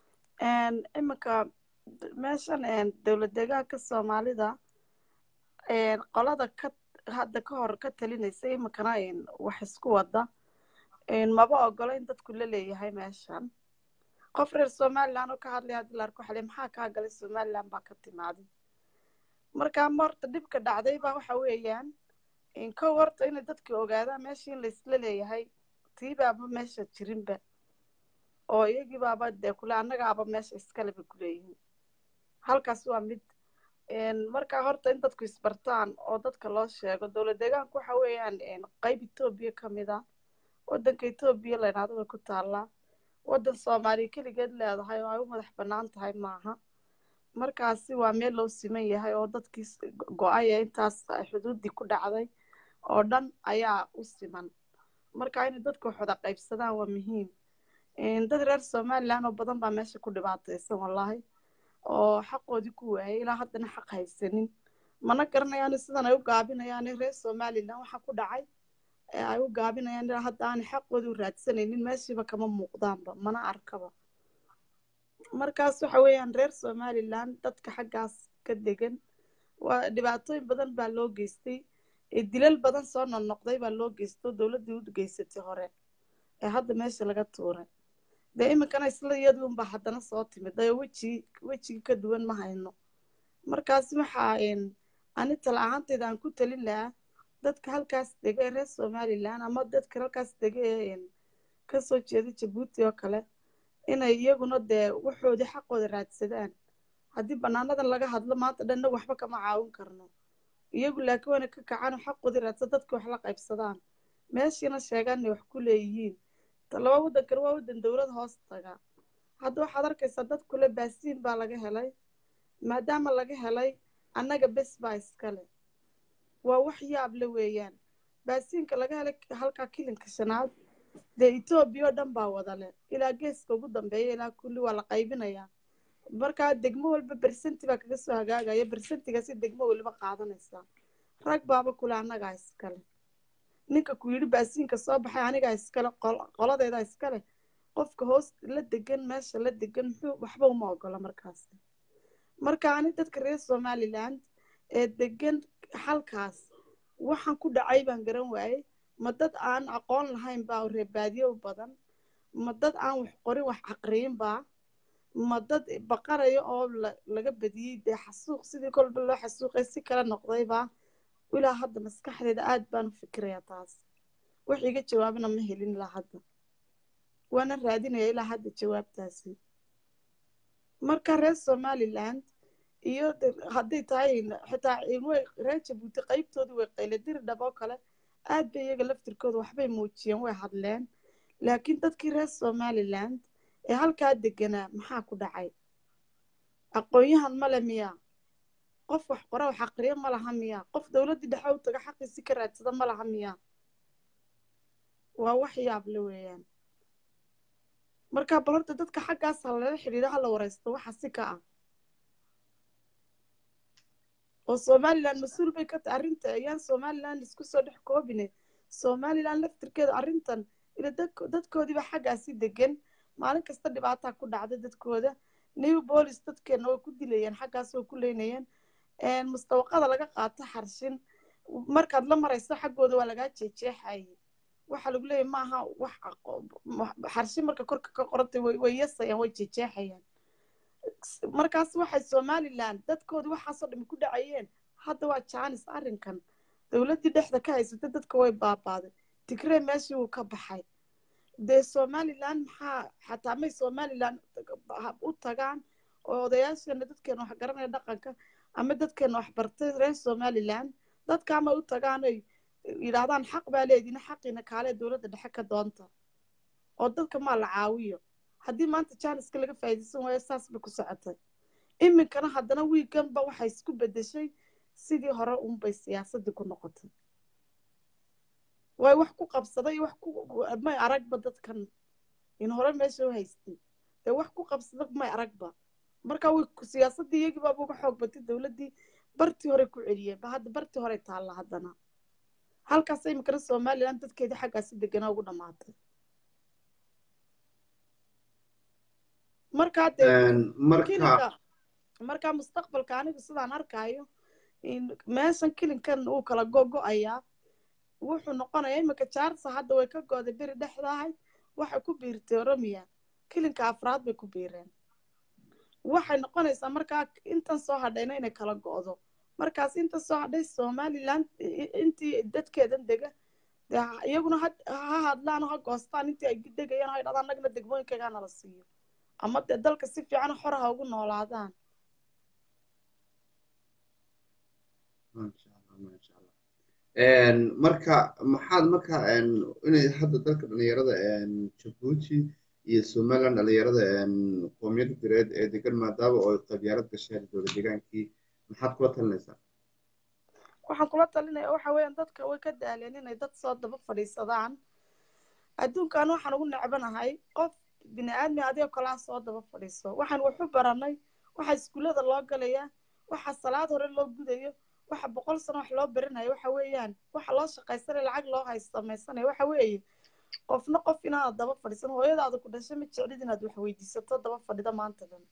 iminka meeshan dowlad deegaanka soomaalida qolada ka hadda ka hor ka talinaysa iminkana wax isku wada maba ogolo in dadku la leeyahay meeshan qof reer somaliland oo ka hadlaya haddii la arko xale maxaa kaa galay somaliland baa ka timaaday marka horta dhibka dhacday baa waxa weeyaan kow horta inay dadka ogaadaan meesha in laisla leeyahay tii baaba meesha jirinba oo iyagii baaba dee kule annagaaba meesha iskaleba kuleeyihiin halkaas waa mid marka horta in dadku isbartaan oo dadka loo sheego dowlad deegaanku waxa weeyaan qayb etoobiya ka mid a waddanka etoobiya la yidhahdo way ku taallaa waddan soomaaliya keligeed leedahay oo ay u madax bannaan tahay maaha markaasi waa meel loo siman yahay oo dadkii go-ay ee intaas xuduuddii ku dhacday oo dhan ayaa u siman marka inay dadku wax wada qaybsadaan waa muhiim dad reer somaliland oo badan baa meesha ku dhibaataysan wallaahi oo xaqoodii ku waayay ilaa haddana xaq haysanin mana garanayaan sidan ay u gaabinayaan reer somaliland waxa ku dhacay ee ay u gaabinayaan ilaa hadda aanay xaqoodii u raadsanaynin meeshiiba kama muuqdaanba mana arkaba markaas waxa weeyaan reer somaliland dadka xaggaas ka degan waa dhibaatooyin badan baa loo geystay dilal badan soo noqnoqday baa loo geysto dowladdii u geysatay hore ee hadda meesha laga tuuray dee iminkana isla iyadii unbaa haddana soo timid ayoo wejigi wejigi ka duwan ma hayno markaas waxaa ani tala ahaantayda aan ku talin lahaa dadka halkaas dega ee reer somaliland ama dadka halkaas dega ee kasoo jeeda jabuuti oo kale inay iyaguna dee waxoodii xaqooda raadsadaan haddii bannaanadan laga hadlo maanta dhan inagu waxba kama caawin karno iyagu laakiin wayna ka kacaan oo xaqoodii raadsa dadka wax la qaybsadaan meeshiina sheegaan inay wax ku leeyihiin laba waddankan waa waddan dowlad hoos taga hadda waxaad arkaysaa dad kule baasiin baa laga helay maadaama laga helay annaga bes baa iskale waa wax yaable weeyaan baasiinka laga helay halkaa kilinka shanaad dee etoobiya oo dhan baa wadale ilaa geeska ugu dambeeya ilaa kulli waa la qaybinayaa markaa degmo walba bersenti baa kaga soo hagaagaya bersentigaasi degmo weliba qaadanaysaa rag baaba kule annagaa iskale ninka ku yidhi baasiinka soo baxay anigaa iskale qoladeedaa iskale qofka hoos la degan meesha la degan muxuu waxba uma ogola markaas marka ani dadka reer somaliland ee degan halkaas waxaan ku dhacay baan garan waayey ma dad aan aqoon lahayn baa reebaadiyo u badan ma dad aan wax qorin wax caqriyin baa ma dad baqaraya oo laga badiyey dee xasuuq sidii kolba loo xasuuqay si kala noqdaybaa ilaa hadda maskaxdeeda aad baan u fikirayaa taas wax iga jawaabana ma helin ilaa hadda waana raadinaya ilaa hadda jawaabtaasi marka reer somaliland iyo hadday tahay xitaa reer jabuuti qaybtoodii way qayladiri dhab oo kale aad bay iyaga laftirkooda waxbay muujiyeen way hadleen laakiin dadkii reer somaliland ee halkaa deganaa maxaa ku dhacay aqoon-yahan male miyaa qof wax qora wax aqriyo ma laha miyaa qof dowladdii dhexe u taga xaqiisi ka raadsada ma laha miyaa waa wax yaable weeyaan marka bal horta dadka xaggaas ha lala xidhiidho hala wareysto waxa si ka ah oo somaliland mas-uul bay ka tahay arrinta ayaan somaliland isku soo dhex koobine somaliland laftirkeeda arrintan ila dadkoodiiba xaggaasi degan maalin kasta dhibaataa ku dhacda dadkooda new bolis dadkeena way ku dilayeen xaggaas way ku leynayeen mustawaqada laga qaato xarshin markaad la marayso xaggooda waa lagaa jeejeexayay waxaa lagu leeyahy maaha wax xarshi marka korka ka qorantay way yasayaan way jejeexayaan markaas waxay somaliland dadkoodii waxaasoo dhami ku dhacayeen hadda waa jaanis arrinkan dowladdii dhexda ka haysatay dadka way baabaaday tigree meeshii wuu ka baxay dee somaliland maxaa xataa may somaliland u tagaan oo odayaasheena dadkeena wax garanaya dhaqanka ama dadkeena wax bartay reer somaliland dadka ama u tagaan oy yidhaahdaan xaq baa leediina xaqiina kaalee dowladda dhexe ka doonta oo dadka maa la caawiyo haddii maanta jaaniska laga faa'iidaysan waayo saas bay ku socotay iminkana haddana wiiganba waxay isku beddeshay sidii hore unbay siyaasaddii ku noqotay way wax ku qabsaday wax ku may aragba dadkan in hore meesha u haystay dee wax ku qabsada may aragba marka way siyaasaddii iyagii baaba uga xoog batay dowladdii bartii hore ku celiyeen ba hadda bartii hore taalla haddana halkaas iminkana somaliland dadkeedii xaggaasi deganaa ugu dhammaatay markaa dee kilinka markaa mustaqbalka anigu sidaan arkaayo meeshan kilinkan uu kala gogo-ayaa wuxuu noqonayaa iminka jaarsa hadda way ka gooday beri dhexda ahayd waxay ku biirtay oromiya kilinka afraad bay ku biireen waxay noqonaysaa markaa intan soo hadhayna inay kala go'do markaas inta soo hadhay somaliland intii dadkeedan dega dee iyaguna ha hadlaan ha goostaan intii ay degayaan ha idhadaan nagna degmooyinkaygaa nala siiyo ama dee dalka si fiican xor ha ugu noolaadaan marka maxaad marka inay hadda dalka dhalinyarada jabuuti iyo somaliland dhalinyarada qoomiyadda direed ee degan maadaama oo qabyaalad gasheen dowla degaankii maxaad kula talinaysaa waxaan kula talinaya waxa weeyaan dadka way ka daaleen inay dad soo daba fadhiisadaan adduunkan waxaan ugu necbanahay qof bini aadmi adigoo kalaa soo daba fadhiiso waxaan waxu baranay waxa iskuullada loo galayaa waxa salaad hore loo gudayo waxa boqol sano wax loo baranayo waxa weeyaan waxa loo shaqaysanaya lacag loo haysamaysanaya waxa weeye qofna qof inaad daba fadhiisan hooyadaada ku dhashay ma jeclid inaad wax weydiisato daba fadhida maanta dhan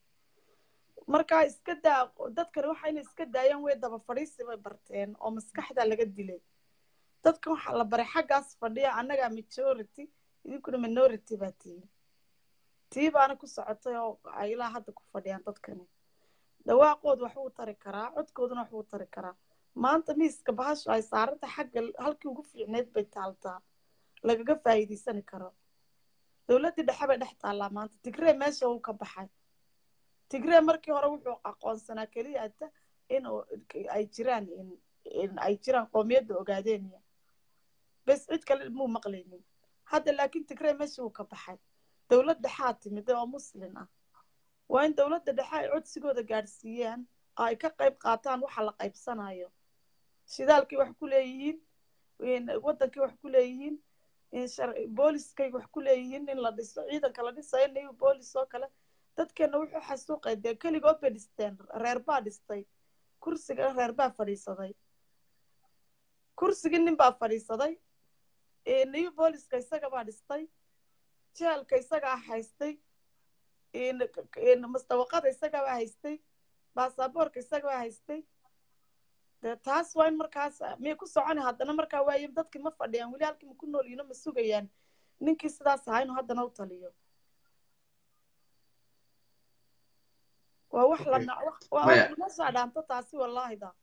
marka iska daa dadkani waxa inay iska daayaan way daba fadhiisi bay barteen oo maskaxda laga dilay dadkan waxaa la baray xaggaas fadhiya annagaa majority idinkuna minority baa tihiin tii baana ku socotay oo ay ilaa hadda ku fadhiyaan dadkani dhawaaqooda wax uu tari karaa codkooduna wax uu tari karaa maanta miiska bahashu ay saaranta xagga halkii ugu fiicneyd bay taaltaa lagaga faa'iidaysani karo dowladdii dhexe bay dhex taallaa maanta tigree meesha uu ka baxay tigree markii hore wuxuu aqoonsanaa keliya ata in ay jiraan ay jiraan qoomiyadda ogaadeeniya bes cid kale muu maqlaynin hadda laakiin tigree meesha uu ka baxay dowlad dhexaa timid oo muslin ah waa in dowladda dhexe ay codsigooda gaadhsiiyaan oo ay ka qayb qaataan waxa la qaybsanayo shidaalkii wax ku leeyihiin waddankii wax ku leeyihiin booliskay wax ku leeyihiin in la dhiso ciidanka la dhisayo new boolis oo kale dadkeena wuxuu xasuuqay dee keligood bay dhisteen reer baa dhistay kursiga reer baa fadhiisaday kursigii nin baa fadhiisaday new booliska isaga baa dhistay jeelka isagaa haystay mustawaqada isagabaa haystay baasaboorka isagabaa haystay de taas waa in markaas miyay ku soconi haddana markaa waaye dadkii ma fadhiyaan weli halkii ma ku nool yihiino ma sugayaan ninkii sidaas ahaa inuu haddana u taliyo waa wax lanama soo dhaanto taasi wallaahi da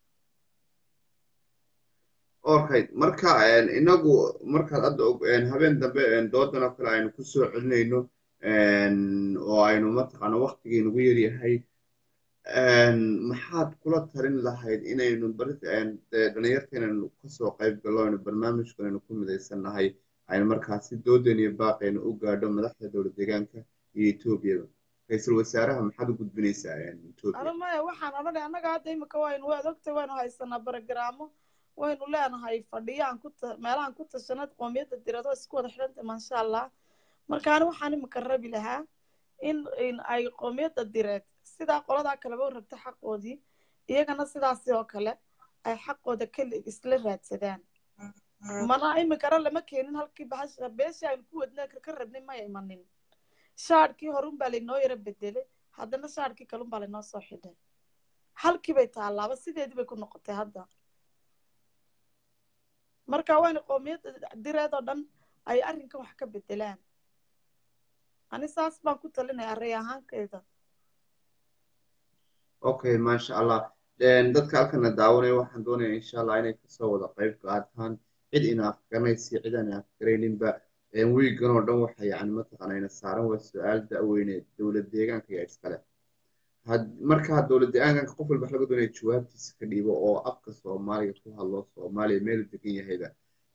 okay marka inagu markaad hadda habeen dambe doodan oo kale aynu kusoo celinayno oo aynu mataqaana waktigii nagu yaryahay maxaad kula talin lahayd inaynu dhalinyarteenanu kasoo qayb gallo aynu barnaamijkan aynu ku midaysannahay aynu markaasi doodan iyo baaqaynu u gaadho madaxda dowla deegaanka iyo etoobiyada ra-iisul wasaaraha maxaad u gudbinaysaa etoobiya maya waxaan odhanay annaga hadda imika waynu waad ogtay waynu haysanaa barogaraamo waynu leenahay fadhiyaan ku meelahan ku tashanad qoomiyadda dirado isku wada xidhanta maasha allah markaani waxaan imika rabi lahaa in in ay qoomiyadda direed sidaa qoladaa kaleba u rabta xaqoodii iyagana sidaasi oo kale ay xaqooda keli isla raadsadaan mana iminkana lama keenin halkii bahasha beeshii aynu ku wadna ka rabnay maya imanin shaadhkii horun baa laynoo yaro bedelay haddana shaadhkii kalun baa laynoo soo xidhay halkii bay taallaaba sideedii bay ku noqotay hadda marka waa in qoomiyadda direed oo dhan ay arrinkan wax ka bedelaan ani saas baan ku talinayaa rey ahaankeyda okay maasha allah dadka halkana daawanaya waxaan doonayaa insha allah inay kasoo wada qayb qaataan cid ina afgaranaysi cid aan afgarayninba wiigan oo dhan waxa yani mataqaana ina saaran waa su-aal da-weyne dowlad deegaanka iyo iskale marka dowlad deegaanka qof walba wax laga doonaya jawaabtiisa ka dhiibo oo afka soomaaliga ku hadlo soomaaliya meelu degan yahayba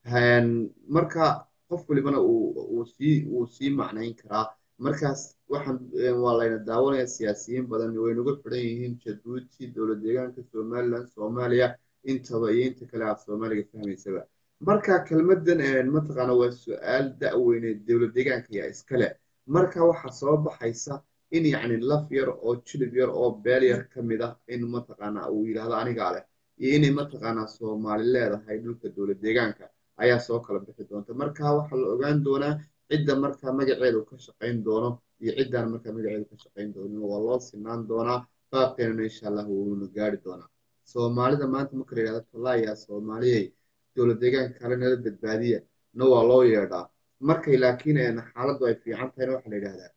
marka qof walibana uu sii uu sii macnayn karaa markaas waxaan waa layna daawanaya siyaasiyiin badan waynagu xidhan yihiin jabuuti dowlad deegaanka somaliland soomaaliya intaba iyo inta kale aad soomaaliga fahmaysaba marka kelmadan mataqaana waa su-aal da-weyne dowlad deegaanka yaa iskale marka waxaa soo baxaysa in yacni laf yar oo jilib yar oo beel yar ka mid ah in mataqaana uu yidhaahdo anigaa leh iyo inay mataqaanaa soomaali leedahay dhulka dowlad deegaanka ayaa soo kala bixi doonta marka waxaa la ogaan doonaa cidda markaa magaceedu ka shaqayn doono iyo ciddaan markaa magaceedu ka shaqayn doonin waa loo sinaan doonaa baabkeenana insha allah wuuna gaari doonaa soomaalida maanta marka la yidhahdo tolaayaa soomaaliyey dowlad deegaanka kale nala badbaadiya na waa loo yeedhaa markay laakiin xaaladdu ay fiican tahayna waxaa la yidhahdaa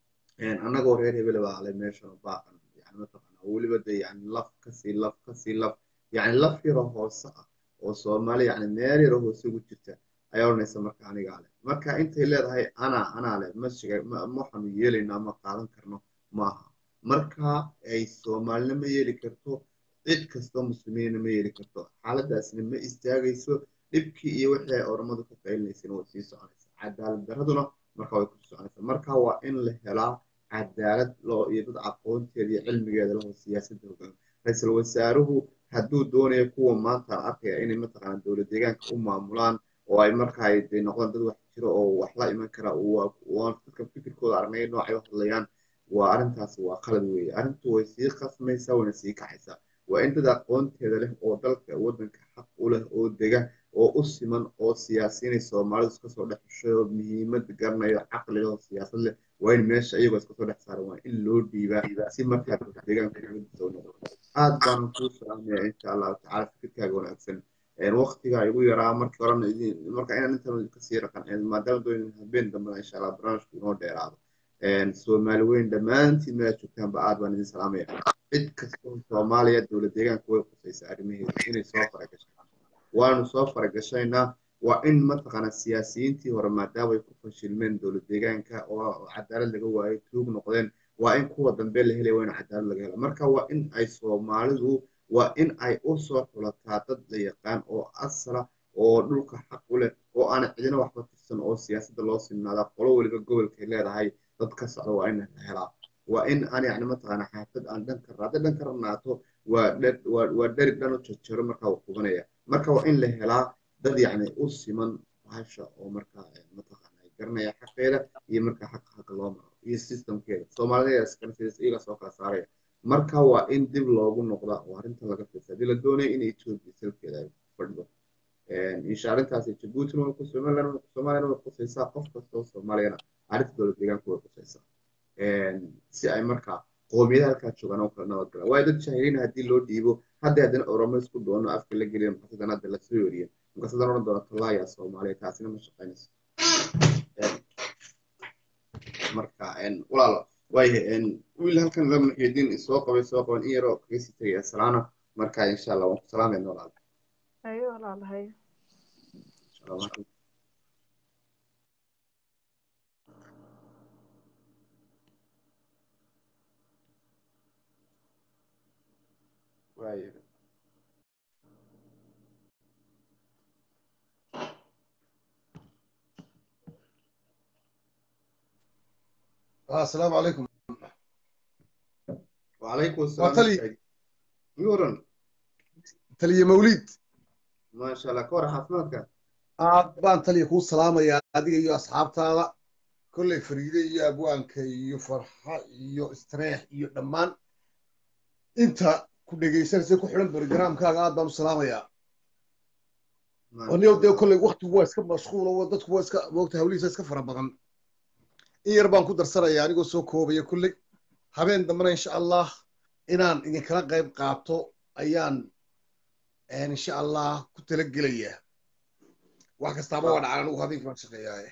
annagoo reer hebel baa ale meeshan baaqan yani mataqaana weliba de yani laf kasii laf kasii laf yani laf yaro hoose ah oo soomaali yani meel yaro hoose ugu jirta ayaa odhanaysa marka anigaa leh marka intay leedahay anaa anaa leh ma shiga waxaanu yeelaynaa ma qaadan karno maaha marka ay soomaalina ma yeeli karto cid kastoo muslimiinna ma yeeli karto xaaladaasna ma istaagayso dhibkii iyo wixii ay oramadu ka qaylinaysana way sii soconaysa cadaalad daraduna marka way kusii soconaysa marka waa in la helaa cadaalad loo iyo dad aqoonteeda iyo cilmigeeda laho siyaasadda hogaan ra-iisul wasaaruhu hadduu doonayo kuwa maanta aan arkaya inay mataqaana dowlad deegaanka u maamulaan oo ay marka ay de noqdaan dad wax jiro oo wax la iman kara dadka fikirkooda aragnay noocay u hadlayaan waa arrintaas waa qalad weeye arrintu way sii qasmaysaa wayna sii kacaysaa waa in dad aqoonteeda leh oo dalka waddanka xaq u leh oo dega oo u siman oo siyaasiinay soomaalidu iska soo dhex xushay oo muhiimad garanayo caqli leh oo siyaasad leh waa in meesha iyagoo iska soo dhex saaran waa in loo dhiibaa si markaa deegaanka dowladdiisa u noqdo aad baan kuu salaamaya insha allahu tacala fikirkaaga wanaagsan waqtiga igu yaraa markii horena marka inaan intan kasii raqan maadaama doonin habeen dambena insha allah barnaamijku inoo dheeraado soomaali weyn dhammaantiin meela joogtaanba aad baan idin salaamaya cid kastoo soomaaliya dowlad deegaanka way qusaysaa arrimaheeda inay soo faragashaan waanu soo faragashaynaa waa in mataqaana siyaasiyiintii hore maadaama ay ku fashilmeen dowlad deegaanka oo cadaalad laga waayay tuug noqdeen waa in kuwa dambe la helaya waa in cadaalad laga hela marka waa in ay soomaalidu waa in ay u soo xulataa dad la yaqaan oo asala oo dhulka xaq u leh oo aan cidina waxba tirsan oo siyaasadda loo sinaadaa qolo weliba gobolkay leedahay dad ka socda waa in la helaa waa in aan yani mataqaana xaafad aan dhan ka hadday dhan ka ranaato waa waa dheri dhan u jarjaro markaa uu qubanaya marka waa in la helaa dad yacni u siman bahasha oo markaa mataqaana ay garanaya xaqeeda iyo markaa xaqa xaqa loo maro iyo systemkeeda soomaalida iyaga soo kala saaraya marka waa in dib loogu noqda oo arrinta laga fiirsa haddii la doonaya in ethiopia salkeeda ay fadhido insha arrintaasi jabuutina way ku somaliland soomaaliyana way qusaysaa qof kastoo soomaaliyana arrinta dowlad deegaanka way qusaysaa si ay markaa qoomiyada halkaa joogaan oo kala nabad galaan waayo dad jahiliina haddii loo dhiibo hadda haddana oromo isku doono afka la geliya markaasadana hadda lasoo yoriye markaasadana odhan doona tallaayaa soomaaliya taasina ma shaqaynayso marka walaalo waayahay wiil halkan la muxiidiin soo qabay soo qaban in yaroo kaga sii tegaya salaana marka insha allah waan ku salaamayna walaal hayo walaalahay waayahay السلام عليكم وعليكم السلام وطلي يورن تلي موليد ما شاء الله كورة حفلاتك aad baan taliya kuu salaamayaa adiga iyo asxaabtaada kolley fariide iyo abwaanka iyo farxa iyo istreex iyo dhammaan inta ku dhegaysanaysa ku xidhan barogaraamkaaga aad baan u salaamayaa anigo dee kolley waktigu waa iska mashquulo dadku waa iska moogta hawlihiisa iska fara badan in yar baan ku darsanaya anigoo soo koobaya kolley habeen dambena insha allah inaan idinkala qayb qaato ayaan insha allah ku talagelayaa wax kastaaba waa dhacaan anigu habeenkii baan shaqeeyaaye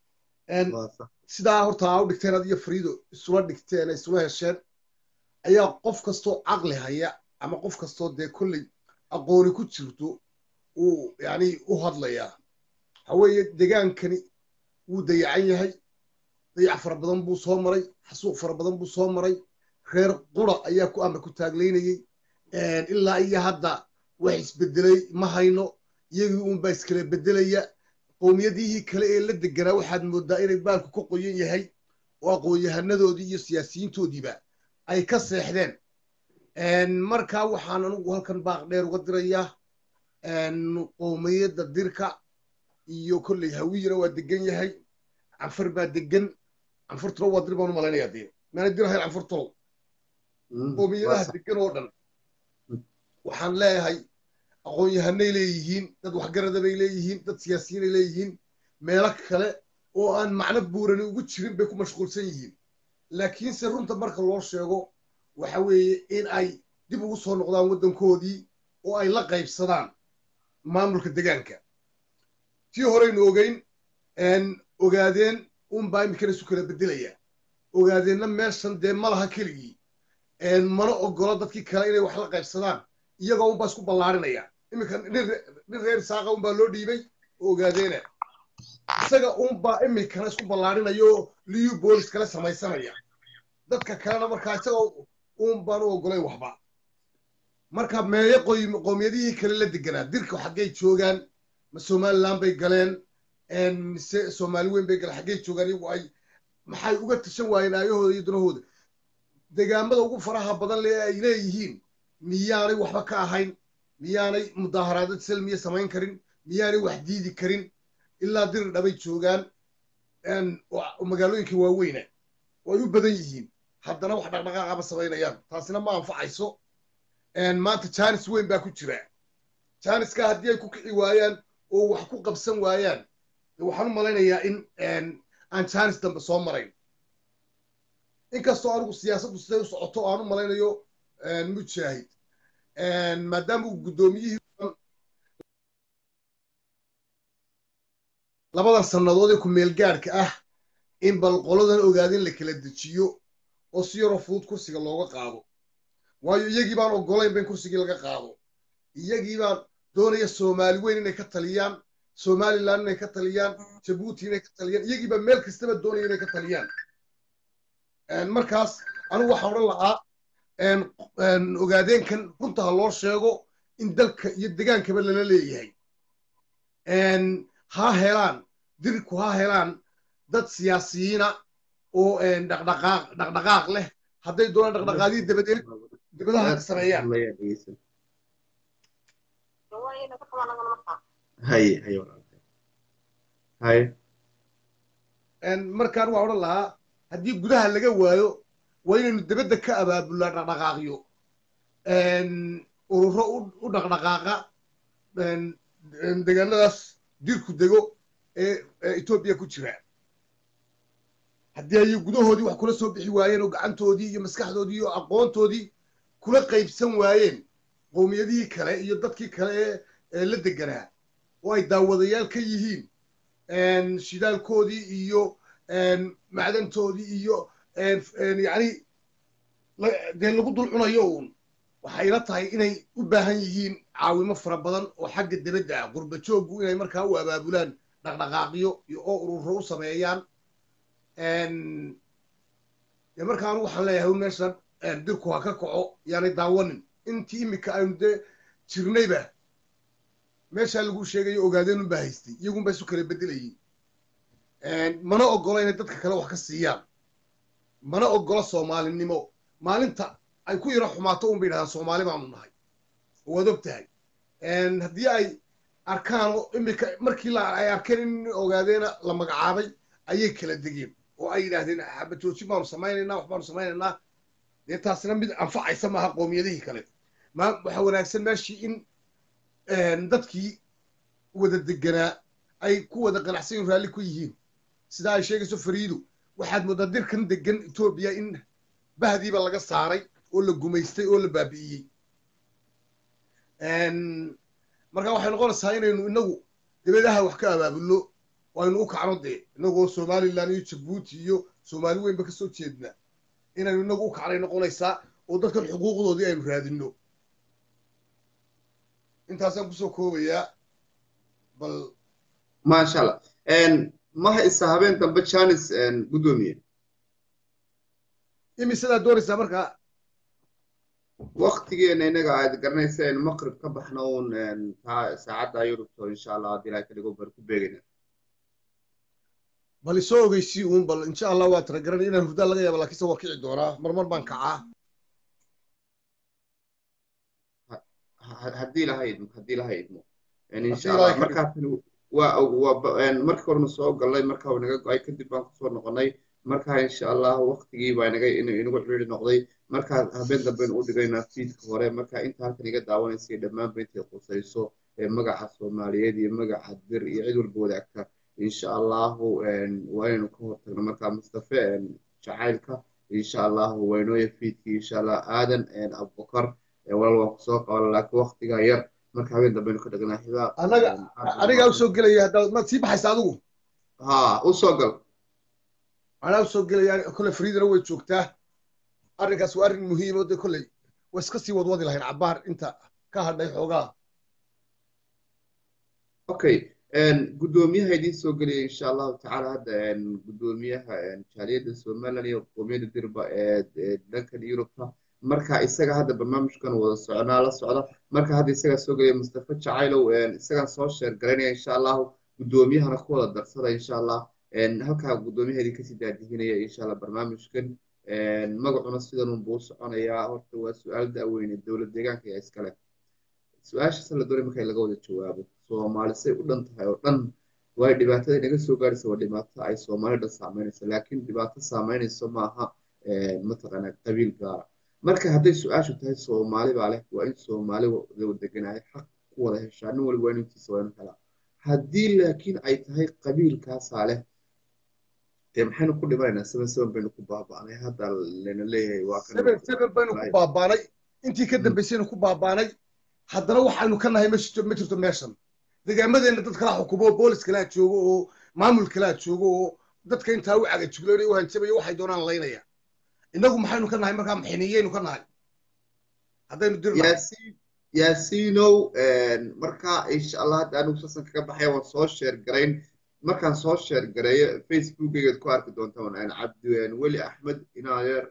sidaa horta aa u dhigteen ad iyo fariido isula dhigteen isula hesheen ayaa qof kastoo caqli haya ama qof kastoo dee kolley aqooni ku jirto uu yani u hadlayaa waxa weeye degaankani wuu dayacan yahay dayac fara badan buu soo maray xasuuq fara badan buu soo maray reer qura ayaa ku amar ku taaglaynayey ilaa iyo hadda wax isbedelay ma hayno iyagii uunbaa iskala bedelaya qowmiyadihii kale ee la deganaa waxaad mooddaa inay baalku ka qoyan yahay oo aqoon-yahanadoodii iyo siyaasiyiintoodiiba ay ka seexdeen markaa waxaan anugu halkan baaq dheer uga dirayaa qowmiyadda dirka iyo kolley hawiyana waa degan yahay canfar baa degan canfurtuna waa dir baan u malaynaya dee maana dir ahayn canfurtulow qowmiyadaha degan oo dhan waxaan leeyahay aqoon-yahanay leeyihiin dad waxgarada bay leeyihiin dad siyaasiyiinay leeyihiin meelo kale oo aan macno buurani ugu jirin bay ku mashquulsan yihiin laakiinse runta marka loo sheego waxa weeye in ay dib ugu soo noqdaan waddankoodii oo ay la qaybsadaan maamulka degaanka tii horeynu ogeyn ogaadeen unbaa iminkana isu kala beddelaya ogaadeenna meeshan dee ma laha keligii mana ogolo dadkii kale inay wax la qaybsadaan iyagoo unbaa isku ballaarinaya iminka nin reer isaaqa unbaa loo dhiibay oo ogaadeena isaga unbaa iminkana isku ballaarinaya oo liyu boolis kale samaysanaya dadka kalena markaa isagoo unbaan u ogolayn waxba marka meeyo qowmiyadihii kale la deganaa dirka xaggay joogaan ma somaliland bay galeen mise soomaali weyn bay galeen xaggay joogaan iyagu ay maxay uga tashan waayeen aayahooda iyo danahooda degaamada ugu faraha badan le ay leeyihiin miyaanay waxba ka ahayn miyaanay mudaaharaadad salmiya samayn karin miyaanay wax diidi karin ilaa dirir dhabay joogaan magaalooyinka waaweyna oo ay u badan yihiin haddana wax dhaqdhaqaaqaba samaynayaan taasina ma anfacayso maanta jaanis weyn baa ku jira jaaniska haddii ay ku kici waayaan oo wax ku qabsan waayaan waxaan u malaynayaa in aan jaanis dambe soo marayn inkastoo anigu siyaasaddu siday u socoto aan u malaynayo mujaahid maadaama uu guddoomiyihii labadan sannadood ee ku-meelgaadhka ah in bal qoladan ogaadin la kala dejiyo oo si yaroo fudud kursiga looga qaado waayo iyagii baan ogolaynba in kursigii laga qaado iyagii baan doonaya soomaali weyn inay ka taliyaan somaliland inay ka taliyaan jabuuti inay ka taliyaan iyagii baa meel kastaba doonaya inay ka taliyaan markaas anigu waxaan odhan lahaa ogaadeenkan runta ha loo sheego in dalka iyo degaankaba lala leeyahay ha helaan dirku ha helaan dad siyaasiyiina oo dhaqdhaqaaq dhaqdhaqaaq leh hadday doonaan dhaqdhaqaaqyii dabadeed dibadaha ka sameeyaan markaan waa odhan lahaa haddii gudaha laga waayo waa inaynu dibadda ka abaabulaa dhaqdhaqaaqyo ururo u dhaqdhaqaaqa degaanadaas dirku dego ee etoobiya ku jira haddii ay gudahoodii wax kula soo bixi waayeen oo gacantoodii iyo maskaxdoodii iyo aqoontoodii kula qaybsan waayeen qowmiyadihii kale iyo dadkii kale ee la deganaa oo ay daawadayaal ka yihiin shidaalkoodii iyo macdantoodii iyo yacni dee lagu dul cunayo uun waxay ila tahay inay u baahan yihiin caawimo fara badan oo xagga dibadda ah qurba jooggu inay markaa u abaabulaan dhaqdhaqaaqyo iyo oo ururo u sameeyaan dee marka anu waxaan leeyahay meeshan dirku ha ka kaco yaanay daawanin intii imika aynu dee jirnayba meeshaa lagu sheegayo ogaadeenun baa haystay iyagun baa isu kala bedelayay mana ogola inay dadka kale wax ka siiyaan mana ogola soomaalinimo maalinta ay ku yaro xumaato un bay yidhahdaan soomaali baanu nahay waad og tahay haddii ay arkaan imika markii ay arkeen in ogaadeena la magacaabay ayay kala degeen oo ay yidhaahdeen xabajoojin baanu samaynaynaa wax baanu samaynaynaa dee taasina mid anfacaysa maaha qoomiyadihii kale ma waxa wanaagsan meeshii in dadkii wada deganaa ay ku wada qanacsan raalli ku yihiin sidaa ay sheegayso fariidu waxaad mooddaa dirkan degan etoobiya in bahdiiba laga saaray oo la gumaystay oo la baabi'iyey marka waxay noqonaysaa inaynu inagu dibadaha wax ka abaabulno waynu u kacno dee inagoo somalilan iyo jabuuti iyo soomaali weynba ka soo jeedna inaynu inagu u kacnay noqonaysaa oo dadkan xuquuqdoodii aynu raadinno intaasaan kusoo koobayaa bal maasha allah ma haysa habeen dambe janis guddoomiye imisadaa doonaysaa markaa waktigeena inaga aad garanaysa aynu maqrib ka baxno uun saacadda yurubto insha allah haddii ilahay ka dhigo bar ku beegayna bal isoo ogeysii uun bal insha allah waa tara garanay inaan hurdaa laga yaaba laakiinse waa kici doonaa marmar baan kacaa haddii ilahay idmo haddii ilahay idmo insha Haddii Ilaahay allah ka markaasni waa waa markii horena soo galnay marka uu naga go-ay kadib baan kusoo noqonay marka insha allah waktigii baa inaga inagu ciriiri noqday marka habeen dambe u dhigaynaa fiidka hore marka inta halkan iga daawanaysa dhammaanba intay qusayso magaca soomaaliyeed iyo magaca dir iyo cid walba wadaagta insha allahu waa inaynu ka hortagno marka mustafe jacaylka insha allahu waynooya fiidkii insha allah aadan abubakar walaal waan kusoo qaban laakiin waktigaa yar marka habeen dambe ka dhignaa xibaaq anaga anigaa usoo gelaya haddaad maad sii baxaysa adigu ha usoo gal anaa usoo gelaya kolley fariidana way joogtaa arrinkaas waa arrin muhiim oo dee kolley way iska sii wadwadi lahayn cabbaar inta ka hadhay xoogaa okay guddoomiyaha idiin soo gelaya insha allahu tacaala hadda guddoomiyaha jaaliyadda somaliland iyo qoomiyadda dirba ee dhankan yurubta marka isaga hadda barnaamijkan wada soconaa la socda marka hadda isagaa soo gelaya mustafa jacaylow isagaan soo sheer garaynaya insha allahu guddoomiyahana ku wada darsada insha allah halkaa guddoomiyaha idin kasii daadihinaya insha allah barnaamijkan magacuna sidan unbuu soconayaa horta waa su-aal da'weyne dowlad deegaanka ayaa iskale su-aashaas la doonay marka laga wada jawaabo soomaali say u dhan tahay oo dhan waayo dhibaatada inaga soo gaaraysa waa dhibaato ay soomaali dhan saameynayso laakiin dhibaato saameynayso maaha mataqaanaa qabiil gaara marka hadday su-aashu tahay soomaali baa leh waa in soomaali deganahay xaq ku wada heshaa nin waliba waa intiisa waa inu helaa haddii laakiin ay tahay qabiilkaasaa leh dee maxaynu ku dhimanaynaa seven seven baynu ku baaba'nay hadda lana leeyahay waa kan seven seven baynu ku baabaanay intii ka dambaysaynu ku baabaanay haddana waxaynu ka nahay ma jirto ma jirto meeshan deegaamadeena dad kalaa xukumo boolis kalaa joogo oo maamul kalaa joogo oo dadka intaa u cagajugloonaya u hanjabaya waxay doonaan laynaya innagu maxaynu ka nahay markaa maxiniyaynu ka nahay haddaynu dir yaasiin yaasiinow marka insha allah hadda anigu sasan kaga baxaya waan soo sheer garayn markaan soo sheer gareeyo facebookaygaad ku arki doontaan cabdi weli axmed inaadeer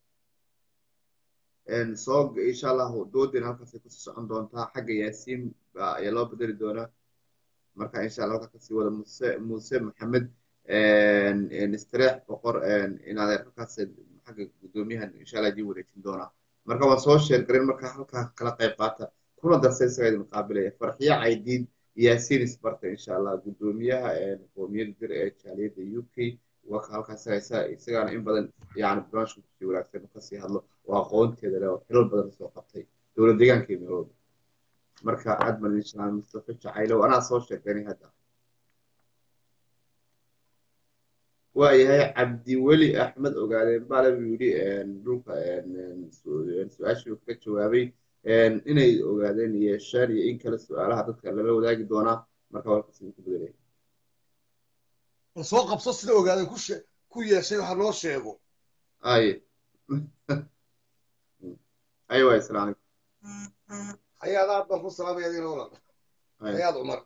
soo insha allahu doodina halkaasay kusii socon doontaa xagga yaasiin ayaa loo bedeli doonaa marka insha allah halkaa kasii wada muse muuse maxamed istareex boqor inaadeer halkaas xagga guddoomiyahan insha allah idiin wareejin doonaa marka waan soo sheer garin marka halkaa kala qayb qaata kuna darsa isaga idin qaabilaya farxiyo caydiid yaasiin isbarta insha allah guddoomiyaha qoomiyadda dir ee jaaliyadda u k waa ka halkaas isagaana in badan yani barnaamijka kusii wanaagsan kasii hadlo oo aqoonteeda leh oo xilal badan soo qabtay dowlad deegaanka iyo meelooda marka aad baan idin salaamay mustafa jacaylow anaa soo sheeganay hadda waayahay cabdiweli axmed ogaadeen baale buu yidhi dhulka su-aashii ka jawaabay inay ogaadeen yeeshaan iyo in kale su-aalaha dadka lala wadaagi doonaa marka warkaas idinku bedelaya bal soo qabso sida ogaadeen ku she ku yeeshay waxa noo sheego aye aye waay asalaam calaykum hayaad aad baan ku salaamaya adina walaal hayaad cumar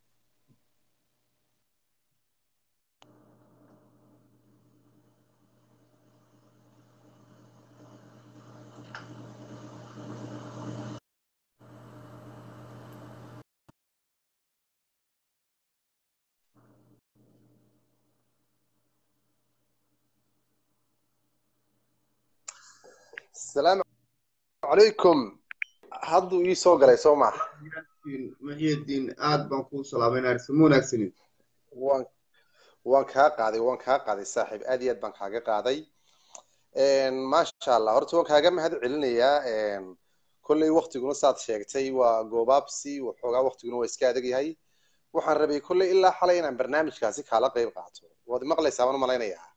السلام عليكم hadduu ii soo galay soo maha muxyidiin aad baan kuu salaamayna arsamo wanaagsanin waan waan kaa qaaday waan kaa qaaday saaxiib aad iyo aad baan kaaga qaaday maasha allah horta waan kaaga mahad celinayaa kolley waktiguna saad sheegtay waa goobaabsi waxoogaa waktiguna waa iska adag yahay waxaan rabay kolley ilaa xalay inaan barnaamijkaasi kaala qayb qaato waad maqlaysaa waan malaynayaa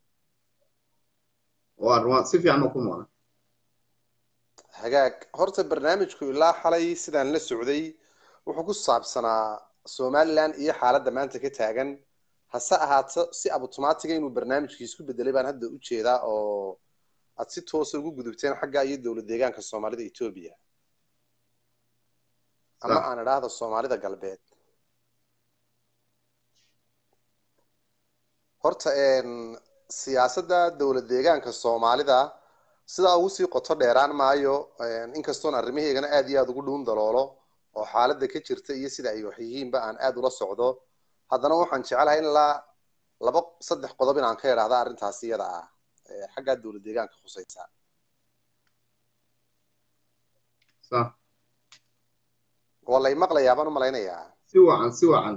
waan waan si fiican oo ku maqan hagaag horta barnaamijku ilaa xalay sidaan la socday wuxuu ku saabsanaa somaliland iyo xaaladda maanta ka taagan hase ahaato si abautomatiga inuu barnaamijkii isku bedelay baan hadda u jeedaa oo aad si toosa ugu gudubteen xagga iyo dowlad deegaanka soomaalida etoobiya ama aan idhaahdo soomaalida galbeed horta siyaasadda dowlad deegaanka soomaalida sidaa ugu sii qoto dheeraan maayo inkastoon arrimaheygana aad iyo aada ugu dhuun daloolo oo xaaladda ka jirta iyo sida ay wax yihiinba aan aada ula socdo haddana waxaan jecelahay in la laba saddex qodob in aan ka idhaahda arrintaasi iyada ah xaggaa dowlad deegaanka khusaysa waa lay maqlayaa baan u malaynayaa si wacan si wacan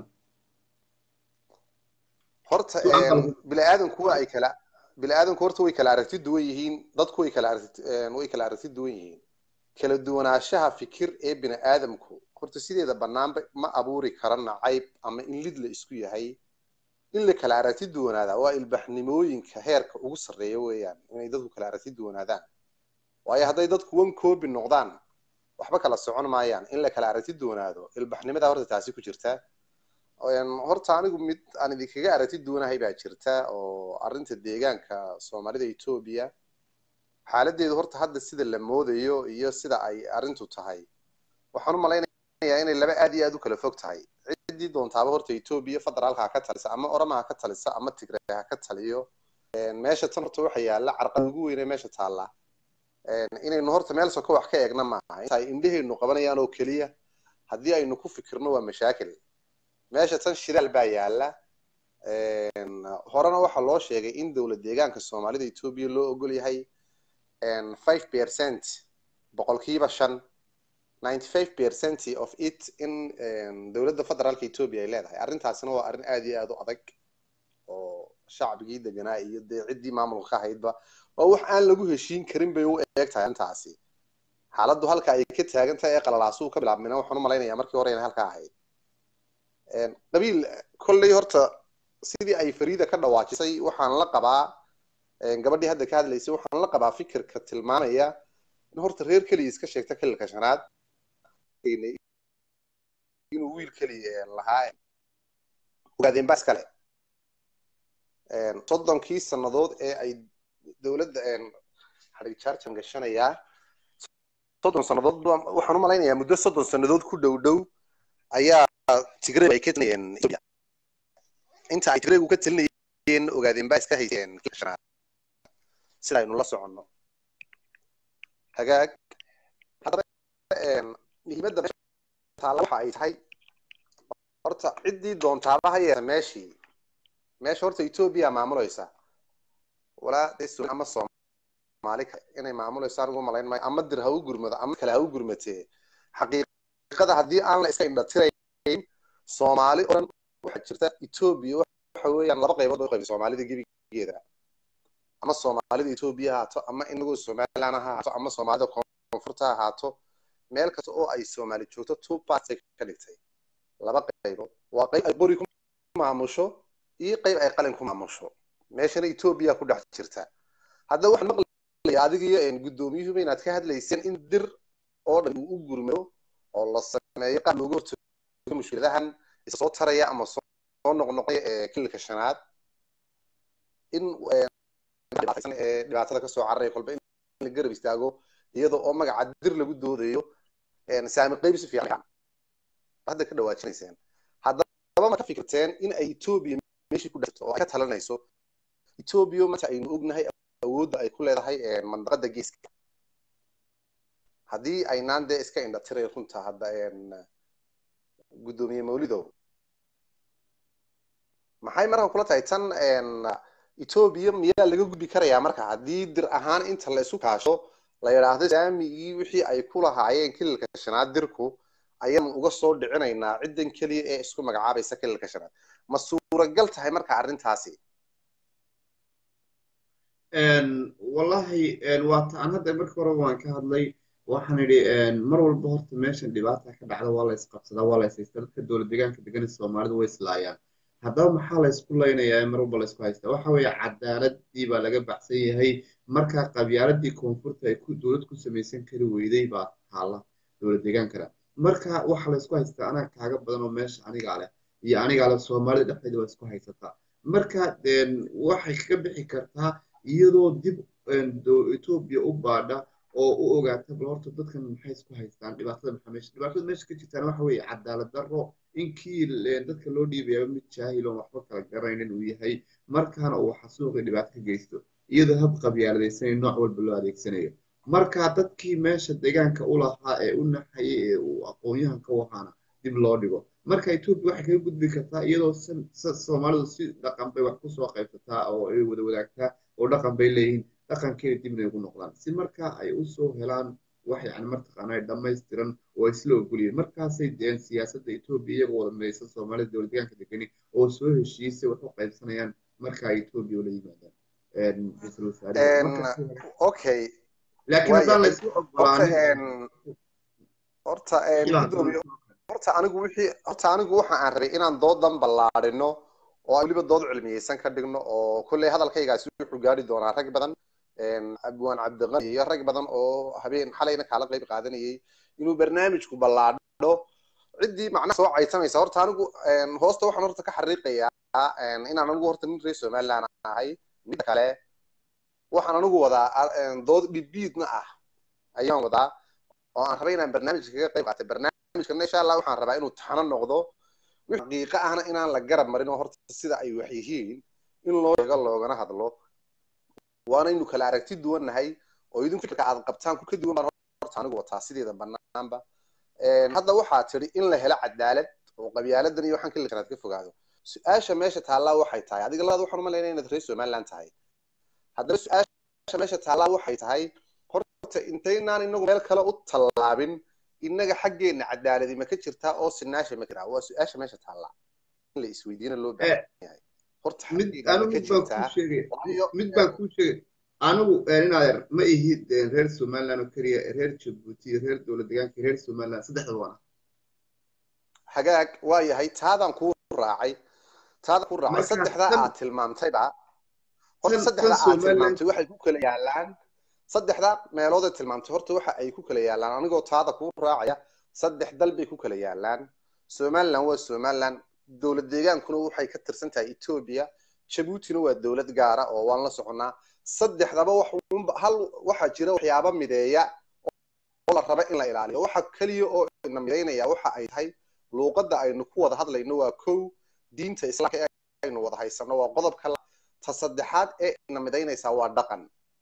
horta bini-aadanku waa ay kala bini-aadanku horta way kala aragti duwan yihiin dadku way kala aragti way kala aragti duwan yihiin kala duwanaanshaha fikir ee bini-aadamku horta sideeda banaanba ma abuuri kara nacayb ama in lid la isku yahay in la kala aragti duwanaada waa ilbaxnimooyinka heerka ugu sarreeya weeyaan inay dadku kala aragti duwanaadaan waayo hadday dadku wan koobi noqdaan waxba kala socon maayaan in la kala aragti duwanaado ilbaxnimada horta taasi ku jirta horta anigu mid aan idinkaga aragti duwanahay baa jirta oo arrinta deegaanka soomaalida etoobiya xaaladeedu horta hadda sida la moodayo iyo sida ay arrintu tahay waxaan u malaynayaa inay laba aad iyo aad u kala fog tahay ciddii doontaaba horta etoobiya federaalka ha ka talisa ama orama ha ka talisa ama tigray ha ka taliyo meesha tan horta waxa yaalla carqad ugu weyne meesha taalla inaynu horta meel soko wax ka eegna maaha inta ay indhehaynu qabanayaan oo keliya haddii aynu ku fikirno waa mashaakil meesha tan shidaal baa yaalla horena waxaa loo sheegay in dowlad deegaanka soomaalida etoobiya loo ogol yahay five percent boqolkiiba shan ninety five percent of it in dowladda federaalka etoobiya ay leedahay arrintaasina waa arrin aad iyo aad u adag oo shacbigii deganaa iyo dee ciddii maamulka ka ahaydba oo wax aan lagu heshiin karin bay u eeg tahay arrintaasi xaaladdu halka ay ka taagan tahay ee qalalaasuu ka bilaabmina waxaan u malaynayaa markii hore inay halka ahayd qabiil kolley horta sidii ay fariida ka dhawaajisay waxaan la qabaa gabadhii hadda ka hadlaysay waxaan la qabaa fikirka tilmaamaya in horta reer keliya iska sheegta xililka shanaad inuu wiil keliya lahaa ogaadeen baa iskale soddonkii sannadood ee ay dowladda xadhig jarjan gashanayaa soddon sannadood waxaan u malaynayaa muddo soddon sannadood ku dhow dhow ayaa tigray ay ka talinayeen ethiopia inta ay tigraygu ka talinayeen ogaadeen baa iska hayseen shanaad sida aynu la soconno hagaag haddaba muhiimadda taala waxa ay tahay horta ciddii doontaaba ha yeesa meeshii meesha horta ethiopia maamulaysa walaa ama soomaali inay maamulayso anigu malayn maayo ama dir ha u gurmado ama kale ha u gurmatee xaqiiqada haddii aan la iska indhatirayn soomaali oo dhan waxaa jirta ethiopia waxa weeyaan laba qaybood oo qaybay soomaalida gebigeeda ama soomaalida ethiopia ha ahaato ama inagoo somaliland ha ahaato ama soomaalida koonfurta ha ahaato meel kasta oo ay soomaali joogto two parts ay ka dhigtay laba qaybood waa qayb ay qori ku maamusho iyo qayb ay qalin ku maamusho meeshana ethiopia ku dhex jirta hadda waxaan maqlaya adiga iyo guddoomiyuhuba inaad ka hadlayseen in dir oo dhan uu u gurmado oo la sameeyo qaab looga hortago mushkiladahan isa soo taraya ama soo noqnoqaya ee kililka shanaad in ee dhibaatada kasoo cararaya kolba in la garab istaago iyada oo magaca dir lagu doodayo saami qayb si fiican hadda ka dhawaajinayseen haddaba ma ka fikirteen in ay ethiopia meeshii ku dhexto oo ay ka talanayso ethiopia maanta aynu ognahay awoodda ay ku leedahay mandaqada geeska haddii aynaan dee iska indhatiray runta hadda guddoomiye mawlidow maxay marka kula tahay tan ethiopia miyaa laga gudbi karayaa marka haddii dir ahaan inta la isu kaasho la yidhaahdo saamigii wixii ay ku lahaayeen kililka shanaad dirku ayaanu uga soo dhicinaynaa ciddan keliya ee isku magacaabaysa kililka shanaad ma suuragal tahay marka arrintaasi wallahi waata aan hadda markii hore waan ka hadlay waxaan idhi mar walba horta meeshan dhibaata ka dhacda waa la isqabsadaa waa la ishaystaa dadka dowlad deegaanka degan soomaalidu way islaayaan haddaba maxaa la isku laynayaa mar walba la isku haystaa waxa weeye cadaaladii baa laga baxsan yahay marka qabyaaladii koonfurta ay dowlad ku samaysan kari weyday baa taala dowlad deegaankana marka waxa la isku haystaa anaa kaaga badan oo meesha anigaa leh iyo anigaa leh soomaalida dhexdeeda waa isku haysataa marka waxay kaga bixi kartaa iyadoo dib etoobiya u baadha oo u ogaata bal horta dadkan maxay isku haystaan dhibaatada maxaa meesha dhibaatada meesha ka jirtaan waxa weeye cadaalad darro inkii dadka loo dhiibayaaba mid jaahil oon waxba kala garanayn uu yahay markaana uu xasuuqi dhibaato ka geysto iyadoo hab qabyaaladaysanay nooc walba loo adeegsanayo marka dadkii meesha deegaanka u lahaa ee u naxayay ee uu aqoon-yahanka u ahaana dib loo dhigo marka etoobiya waxay kaga gudbi kartaa iyadoo soomaalidu si dhaqan bay wax kusoo qaybsataa oo ay wada wadaagtaa oo dhaqan bay leeyihiin dhaqankeeda dibna ugu noqdaan si marka ay usoo helaan wax yani martaqaana dhammaystiran oo isla ogolyihin markaasay deen siyaasadda etoobiya iyagoo wada midaysan soomaalida dowlad deegaanka degani oo soo heshiisay wax u qaybsanayaan marka ay etoobiya ula yimaadaan ra-iisul wasaare okay laakiin haddaan la isku ogolaanin horta horta anigu wixii horta anigu waxa aan rabay inaan doodan ballaadhino oo aan weliba dood cilmiyeysan ka dhigno oo kolley hadalkaygaasi wuxuu gaari doonaa rag badan abwaan cabdiqani iyo rag badan oo habeen xalayna kaala qayb qaadanayay inuu barnaamijku ballaadho ciddii macnaha soo caysamaysa horta anigu hoosta waxaan horta ka xariiqayaa inaan anigu horta nin reer somaliland ahay midda kale waxaan anigu wadaa dood dhibiidna ah ayaan wadaa oo aan rabay inaan barnaamijka kaga qayb qaatay barnaamijkana insha allah waxaan rabaa inuu taxano noqdo wix xaqiiqa ahna inaan la garab marin oo horta sida ay wax yihiin in loo sheego loogana hadlo waanaynu kala aragti duwannahay oo idinku fikirka aad qabtaan ku ka duwan baan horta anigu wataa sideeda banaanba hadda waxaa tidhi in la helo cadaalad oo qabyaaladan iyo waxaan kali karaad ka fogaado su-aasha meesha taallaa waxay tahay adiga labaad waxaan umalaynaya inaad reer somaliland tahay haddaba su-aasha meesha taallaa waxay tahay horta intaynaan inagu meel kale u tallaabin innaga xaggeenna cadaaladi ma ka jirtaa oo sinaasha ma jiraa waa su-aasha meesha taallaa in la isweydiina loo baahan yahay horta mid baan kuu sheegay anigu inaad ma ihid reer somaliland oo keliya reer jabuuti reer dowlad deegaanka reer somaliland saddexda waana hagaag waa yahay taadaan kuu raacay taadaan kuu raacay saddexdaa aad tilmaamtayba horta saddexdaa aad tilmaamtay waxay ku kala yaalaan saddexda meelood ay tilmaamtay horta waxa ay ku kala yaalaan anigoo taada kuu raacaya saddex dal bay ku kala yaalaan somaliland waa somaliland dowlad deegaankuna waxay ka tirsan tahay etoobiya jabuutina waa dowlad gaara oo waan la soconnaa saddexdaba hal waxaa jira waxyaaba mideeya oo la raba in la ilaaliyo waxa keliya oo ina midaynaya waxa ay tahay luuqadda aynu ku wada hadlayno waa kow diinta islaamka ee aynu wada haysano waa qodobka ta saddexaad ee ina midaynaysaa waa dhaqan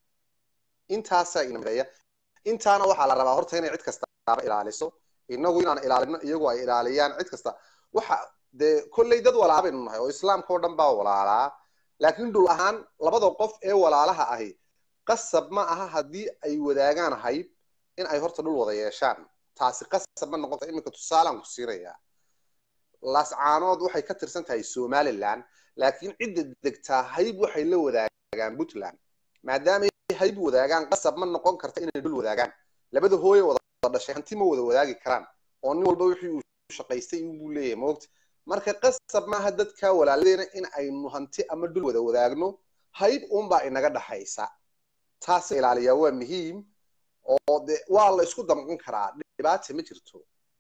intaasaa ina mideeya intaana waxaa la rabaa horta inay cid kastaaba ilaaliso inagu inaan ilaalino iyagu ay ilaaliyaan cid kasta waxa dee kolley dad walaala baynu nahay oo islaamka oo dhan baa walaalaa laakiin dhul ahaan labada qof ee walaalaha ahi qasab ma aha haddii ay wadaagaan hayb in ay horta dhul wada yeeshaan taasi qasab ma noqonta iminka tusaalaan ku siinayaa laascaanood waxay ka tirsan tahay somaliland laakiin cidda degtaa hayb waxay la wadaagaan puntland maadaama hayb wadaagaan qasab ma noqon karta inay dhul wadaagaan labada hooye wada dhashay hanti ma wada wadaagi karaan oo nin walba wixii uu shaqaystay buu leeyahay moogta marka qasab maaha dadka walaaladeena in aynu hanti ama dhul wada wadaagno hayb uunbaa inaga dhaxaysa taas ilaaliyaa waa muhiim oo de waa la isku damqan karaa dhibaata ma jirto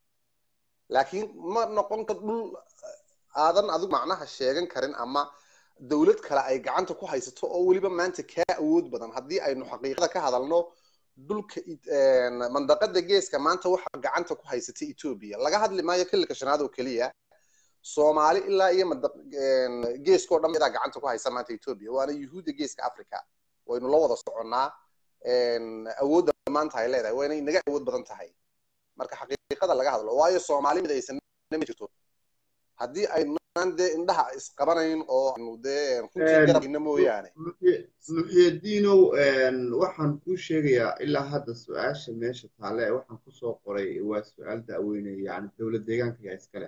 laakiin ma noqon kar dhul aadan adigu macnaha sheegan karin ama dowlad kale ay gacanta ku haysato oo weliba maanta kaa awood badan haddii aynu xaqiiqada ka hadalno dhulka mandaqada geeska maanta waxa gacanta ku haysata etoobiya laga hadli maayo xilliga shanaad oo keliya soomaali ilaa iyo geeska oo dhan idaa gacanta ku haysa maanta etoobiya waana yuhuudda geeska africa waynu la wada soconnaa awoodda maanta ay leedahay wayna inaga awood badan tahay marka xaqiiqada laga hadlo waayo soomaali mid aysan ma jirto haddii aynaan dee indhaha isqabanayn oo aynu dee runtii garabina mooyaane muxyadiinow waxaan kuu sheegayaa ilaa hadda su-aasha meesha taale waxaan kusoo qoray waa su-aal da'weyne yani dowlad deegaanka yaa iskale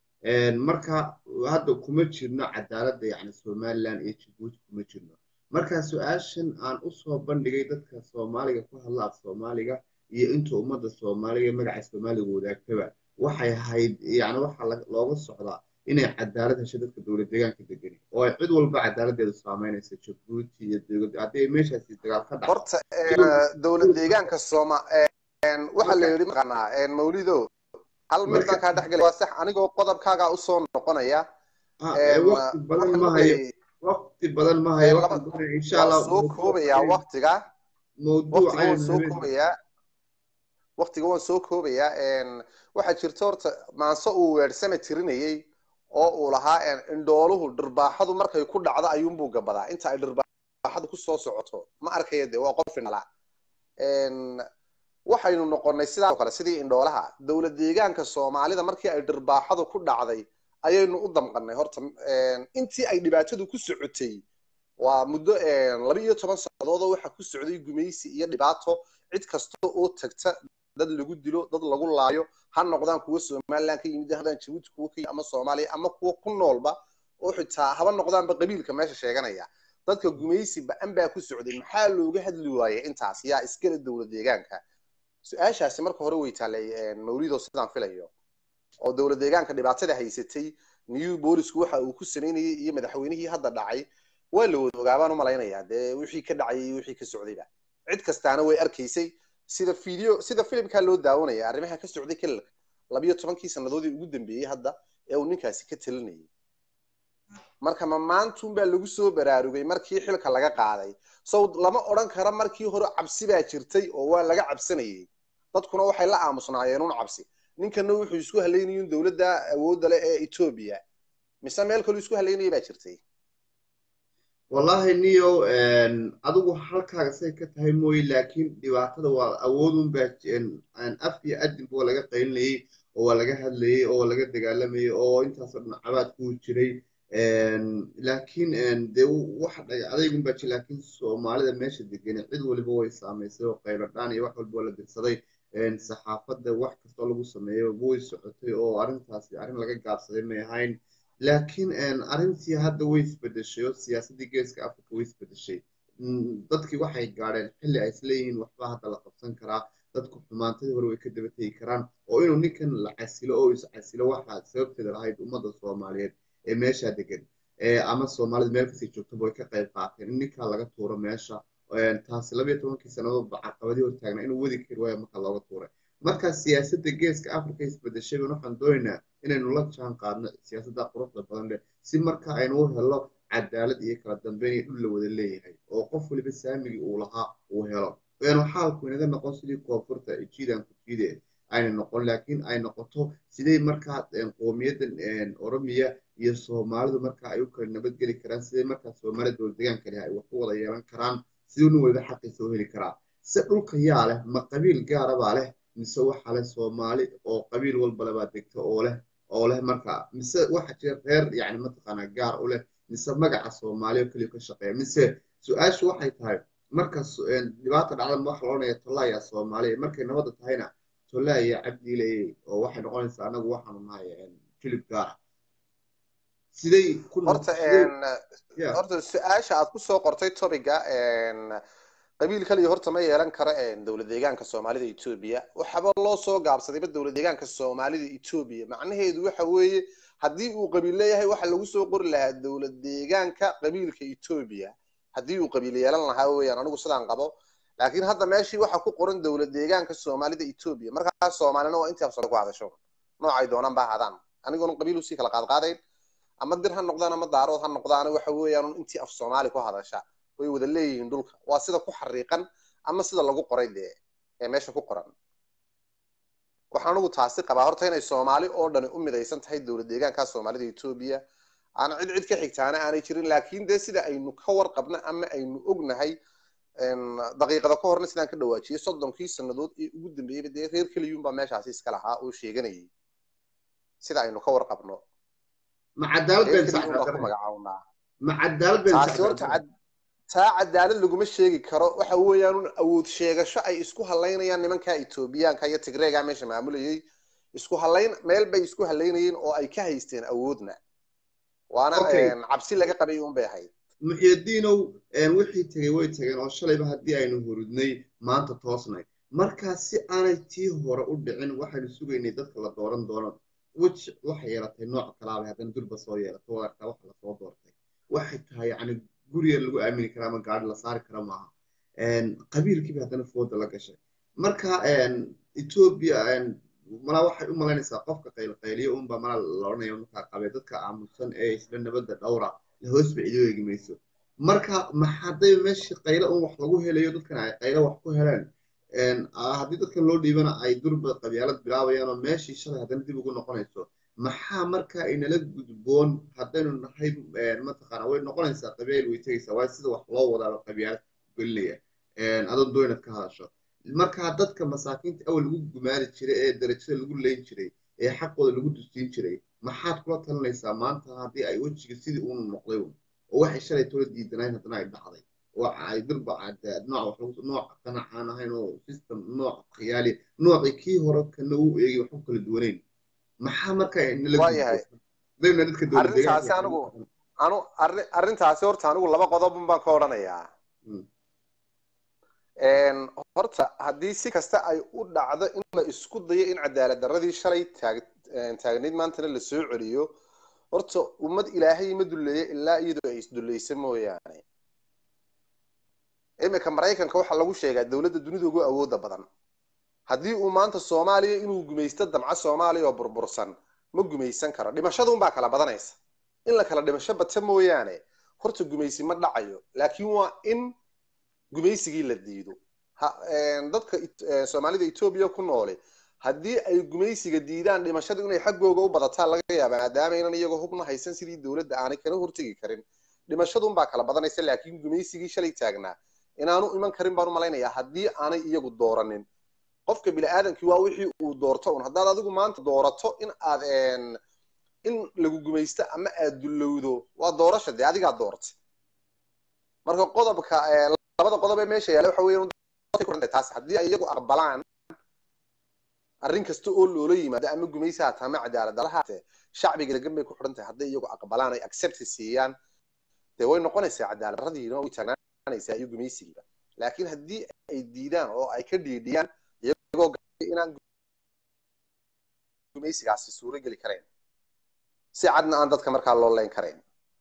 marka hadda kuma jirno cadaaladda yani somaliland iyo jabuuti kuma jirno marka su-aashan aan usoo bandhigay dadka soomaaliga ku hadla af soomaaliga iyo inta ummadda soomaaliga magaca soomaaliga wadaagtaba waxay ahayd yani waxaa looga socdaa inay cadaalad hesho dadka dowlad deegaanka degani oo ay cid walba cadaaladdeedu saameynaysa jabuuti iyo dowlad haddii meeshaasi dagaal ka dhaco horta dowlad deegaanka sooma waxaa la yidhi maqanaa mawlido hal mid baan kaa dhex gelay waa sax anigoo qodobkaagaa usoo noqonaya waqti badan ma hayo waqti badan ma hayo waxaan doonaya insha allah soo koobayaa waqtiga mawduuc waqtiga waan soo koobayaa waqtiga waan soo koobayaa waxaa jirta horta maanse uu weersame tirinayay oo uu lahaa indhooluhu dhirbaaxadu markay ku dhacdo ayuunbuu gabadaa inta ay dhirbaaxadu kusoo socoto ma arkaya de waa qof indhala waxaynu noqonay sidaa kale sidii indhoolaha dowlad deegaanka soomaalida markii ay dhirbaaxadu ku dhacday ayaynu u damqanay horta intii ay dhibaatadu ku socotay waa muddo laba iyo toban sannadood oo waxa ku socday gumaysi iyo dhibaato cid kasta oo tagta dad lagu dilo dad lagu laayo ha noqdaan kuwa somaliland ka yimid hadaan jabuuti kuwa ka ama soomaaliya ama kuwa ku noolba oo xitaa haba noqdaanba qabiilka meesha sheeganaya dadka gumaysi ba-an baa ku socday maxaa looga hadli waayay intaas yaa iskale dowlad deegaanka su-aashaasi marka hore way taallay mawlido sidaan filayo oo dowlad deegaanka dhibaatada haysatay new boolisku waxa uu ku samaynayay iyo madaxweynihii hadda dhacay waa la wada ogaabaan u malaynayaa dee wixii ka dhacay iyo wixii ka socdayba cid kastaana way arkaysay sida video sida filimkaa loo daawanaya arrimaha ka socday kelilka labiyo tobankii sannadoodii ugu dambeeyey hadda ee uu ninkaasi ka talinayay marka ma maantuunbaa lagu soo baraarugay markii xilka laga qaaday sow lama odhan kara markii hore cabsi baa jirtay oo waa laga cabsanayay dadkuna waxay la aamusnaayeen un cabsi ninkana wuxuu isku halaynayun dowladda awoodda leh ee etoobiya mise meel kaluu isku halaynaya baa jirtay wallahi niyow adigu halkaaga say ka tahay mooye laakiin dhibaatada waa awoodun baa af iyo adinba waa laga qaylinayay oo waa laga hadlayay oo waa laga dagaalamayay oo intaasoo dhan cabaad kuu jiray laakiin dee wax dhaga adaygun baa jir laakiin soomaalida meesha degane cid waliba way saamaysay oo qayladhaan iyo wax walba waa la dirsaday saxaafadda wax kastoo lagu sameeyo way socotay oo arrintaasi arrin laga gaabsaday may ahayn laakiin arrintii hadda way isbedeshay oo siyaasaddii geeska africa way isbedeshay dadkii waxay gaadheen xilli ay isleeyihiin waxba hadda la qabsan karaa dadku xumaantadii hore way ka daba tegi karaan oo inuu ninkan la casilo oo is casilo waxaa sababteeda lahayd ummadda soomaaliyeed ee meeshaa degan ama soomaalida meel kasii joogtaba way ka qayb qaateen in ninkaa laga tuuro meesha taasi labayo tobankii sannadoodba caqabadii hortaagna inuu wadi kari waayo marka looga tuuray marka siyaasadda geeska africa isbedeshay ban waxaan doonaynaa inaynu la jaan qaadno siyaasadda quruxda badan leh si marka aynu u helo cadaalad iyo kala dambeyn iyo dhul la wada leeyahay oo qof waliba saamigii uu lahaa uu helo waanu xaalku inaga noqon sidii koonfurta jiidan ku jiide ayna noqon laakiin ay noqoto sidee markaa qoomiyaddan oromiya iyo soomaalidu marka ay u kala nabadgeli karaan sidee markaa soomaalida dowlad deegaanka leh ay wax ku wada yeelan karaan siduu nin waliba xaqiisa u heli karaa se dhulka yaa leh ma qabiil gaarabaa leh mise waxa leh soomaali oo qabiil walbale baa degta oo leh oo leh marka mise waxa jira reer yani mataqaanaa gaar u leh mise magaca soomaali oo keliya ka shaqeeya mise su-aashu waxay tahay marka dhibaata dhacda waxa la odhanaya tolaya soomaaliya markay nabadda tahayna tolaya cabdiiley oo waxay noqonaysaa anagu waxaanu nahay jilib gaara siday ku horta horta su-aasha aad kusoo qortay topiga qabiil kaliya horta ma yeelan karo dowlad deegaanka soomaalida etoobiya waxaba loo soo gaabsadayba dowlad deegaanka soomaalida etoobiya macnaheedu waxa weeye haddii uu qabiil leeyahay waxa lagu soo qori lahaa dowlad deegaanka qabiilka etoobiya haddii uu qabiil yeelan lahaa weeyaan anigu sidaan qabo laakiin hadda meeshii waxa ku qoran dowlad deegaanka soomaalida etoobiya markaas soomaalina waa intii afsare ku hadasho noocay doonaan baa hadaan anigoona qabiil usii kala qaadqaadayn ama dir ha noqdaan ama daarood ha noqdaan waxa weeyaan intii af soomaali ku hadasha way wada leeyihiin dhulka waa sida ku xariiqan ama sida lagu qoray dee ee meesha ku qoran waxaan anigu taasi qabaa horta inay soomaali oo dhani u midaysan tahay dowlad deegaanka soomaalida etoobiya aan cid cid ka xigtaana aanay jirin laakiin dee sida aynu ka warqabno ama aynu ognahay daqiiqada ka horna sidaan ka dhawaajiyey soddonkii sannadood ee ugu dambeeyeyba dee reer keliyuunbaa meeshaasi iska lahaa oo sheeganayay sida aynu ka warqabno ma cadaalad reer been keliyuunbaa ku magacawnaa ma cadaalad been taasi horta cad taa cadaalad laguma sheegi karo waxa weeyaan un awood sheegasho ay isku halaynayaan nimanka etoobiyaanka iyo tigreega meesha maamulayay isku halayn meel bay isku halaynayeen oo ay ka haysteen awoodna waana Okay. cabsi laga qabay un bay ahayd muxyadiinow wixii tegey way tageen oo shalayba haddii aynu hurudnay maanta toosnay markaa si aanay tii hore u dhicin waxaynu sugaynay dadka la dooran doono wej waxay yeelatay nooc kalaaba haddana durba soo yeelato waa arkaa waxa lasoo doortay waxay tahay yacni guriga lagu aamini karaa ama gaari la saari kara maaha qabiilkiiba haddana fooda la gashay marka etoobiya malaa waxay u malaynaysaa qofka qaylqayliyo unba malaa la odhanaya markaa qabee dadka aamusan ee isla nabadda dhowra la hoos ba cido eegi mayso marka maxaday meeshii qaylo un wax lagu helayo dadkan ay qaylo wax ku heleen haddii dadkan loo dhiibana ay durba qabyaalad bilaabayaan oo meeshii shalay haddana dib ugu noqonayso maxaa marka inala gudboon haddaynu nahay mataqaana way noqonaysaa qabiil way tegaysaa waayo sida wax loo wadaaba qabyaalad gelinaya adoon doonad ka hadasho markaa dadka masaakiinta awal lagu gumaari jiray ee darajada lagu leyn jiray ee xaqooda lagu dusiin jiray maxaad kula talinaysaa maanta haddii ay wejiga sidii uunu noqday un oo waxay shalay tola diidanayn haddana ay dhacday oo ay durba nooc wax nooc qanac aan ahayn oo system nooc khiyaali noocii kii hore kana u eegay wax ku kala duwanayn maxaa marka waayahay arrintaasi anigu anu arrintaasi horta anigu laba qodobun baan ka odhanayaa horta haddii si kasta ay u dhacdo in la isku dayo in cadaalad darradii shalay taag taagnayd maantana la soo celiyo horta ummad ilaahay ma dulleeya ilaa iyadoo ay isdullaysa mooyaane iminka maraykanka waxaa lagu sheegaa dowladda dunida ugu awooda badan haddii uu maanta soomaaliya inuu gumaysto damca soomaaliya oo burbursan ma gumaysan karo dhimashadunbaa kala badanaysa in la kala dhimasho bata mooyaane horta gumaysi ma dhacayo laakiin waa in gumaysigii la diido dadka soomaalida etoobiya ku noole haddii ay gumaysiga diidaan dhimashadu inay xaggooga u badataa laga yaaba maadaama inan iyagoo hubna haysan sidii dowladda aanay kana hortegi karin dhimashadunbaa kala badanaysa laakiin gumaysigii shalay taagnaa inaanu iman karin baan u malaynayaa haddii aanay iyagu dooranin qofka bini-aadamkii waa wixii uu doorto un haddaad adigu maanta doorato in aad in lagu gumaysto ama aad dullowdo waa doorasha dee adigaa doortay marka qodobka labada qodob ee meesha yaalla waxa weeyaan taas haddii ay iyagu aqbalaan arrin kasta oo loola yimaado ama gumaysi haata ama cadaalad dara haatee shacbiga degan bay ku xidhan tahay hadday iyagu aqbalaan ay accept siiyaan dee way noqonaysaa cadaalad darradiina way taagnaanaysaa iyo gumaysigiiba laakiin haddii ay diidaan oo ay ka dhiidhiyaan iyagoo inaan gumaysigaasi suuro geli karayn si cadna aan dadka markaa loo leyn karayn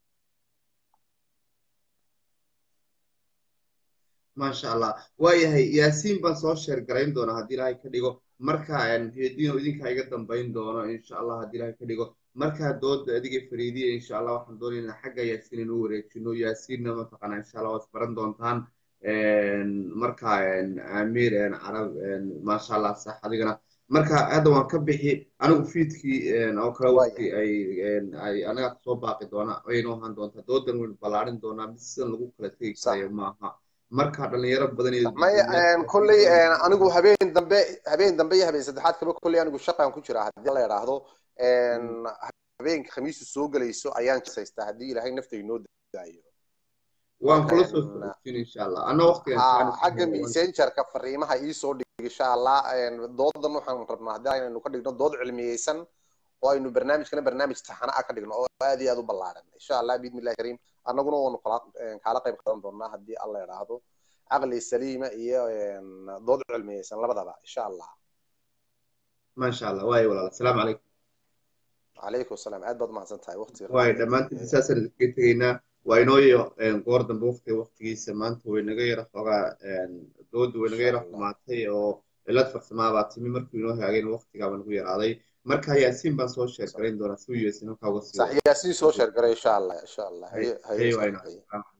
maasha allah waayahay yaasiin baan soo sheer garayn doonaa haddii ilaahay ka dhigo marka heediino idinkaa iga dambayn doono insha allah haddii ilaahay ka dhigo markaa dooda adiga fariidiya insha allah waxaan doonaynaa xagga yaasiin inuu wareejino yaasiinna mataqaanaa insha allah waad baran doontaan marka amiir carab maasha allah sax adigana marka hadda waan ka bixi anigu fiidkii oo kale waqti ay ay anaga kasoo baaqi doona aynu ahaan doontaa doodan waynu ballaarin doonaa mid sidan lagu kala tegi karayo maaha marka dhalinyaro badan maya kolley anigu habeen dambe habeen dambe iyo habeen saddexaad kaba kolley anigu shaqaan ku jiraa haddii la yidhaahdo habeenka khamiisu soo gelayso ayaan jisaystaa haddii ilaahay nafta inoo daayo waan kula soo socodsiin insha allah ana waqtigan xagga messengerka fariimaha iisoo dhig insha allah doodan waxaan rabnaa haddii aynu ka dhigno dood cilmiyeysan oo aynu barnaamijkana barnaamij taxana ah ka dhigno oo aad iyo aad u ballaaran insha allah biidni illahi kariim annaguna waanu kaala qayb qaadan doonaa haddii alla idhaahdo caqli saliima iyo dood cilmiyeysan labadaba insha allah maasha allah waayo walaal asalaamu calaykum calaykum asalaam aad baad umahadsan tahay waqtiga waayo dhammaantiin saasaan idinkaga tegaynaa waa inooyo goor dambe waqtiga waqtigiisa maanta way naga yara xoogaa dooda way naga yara xumaatay oo cilad farsamaa baa timi markuu inoo haageen waqtigaaba nagu yaraaday marka yaasiin baan soo sheer garayn doonaa si u yeesin halkaa uga sii yaasiin soo sheer garay insha allah insha allah haye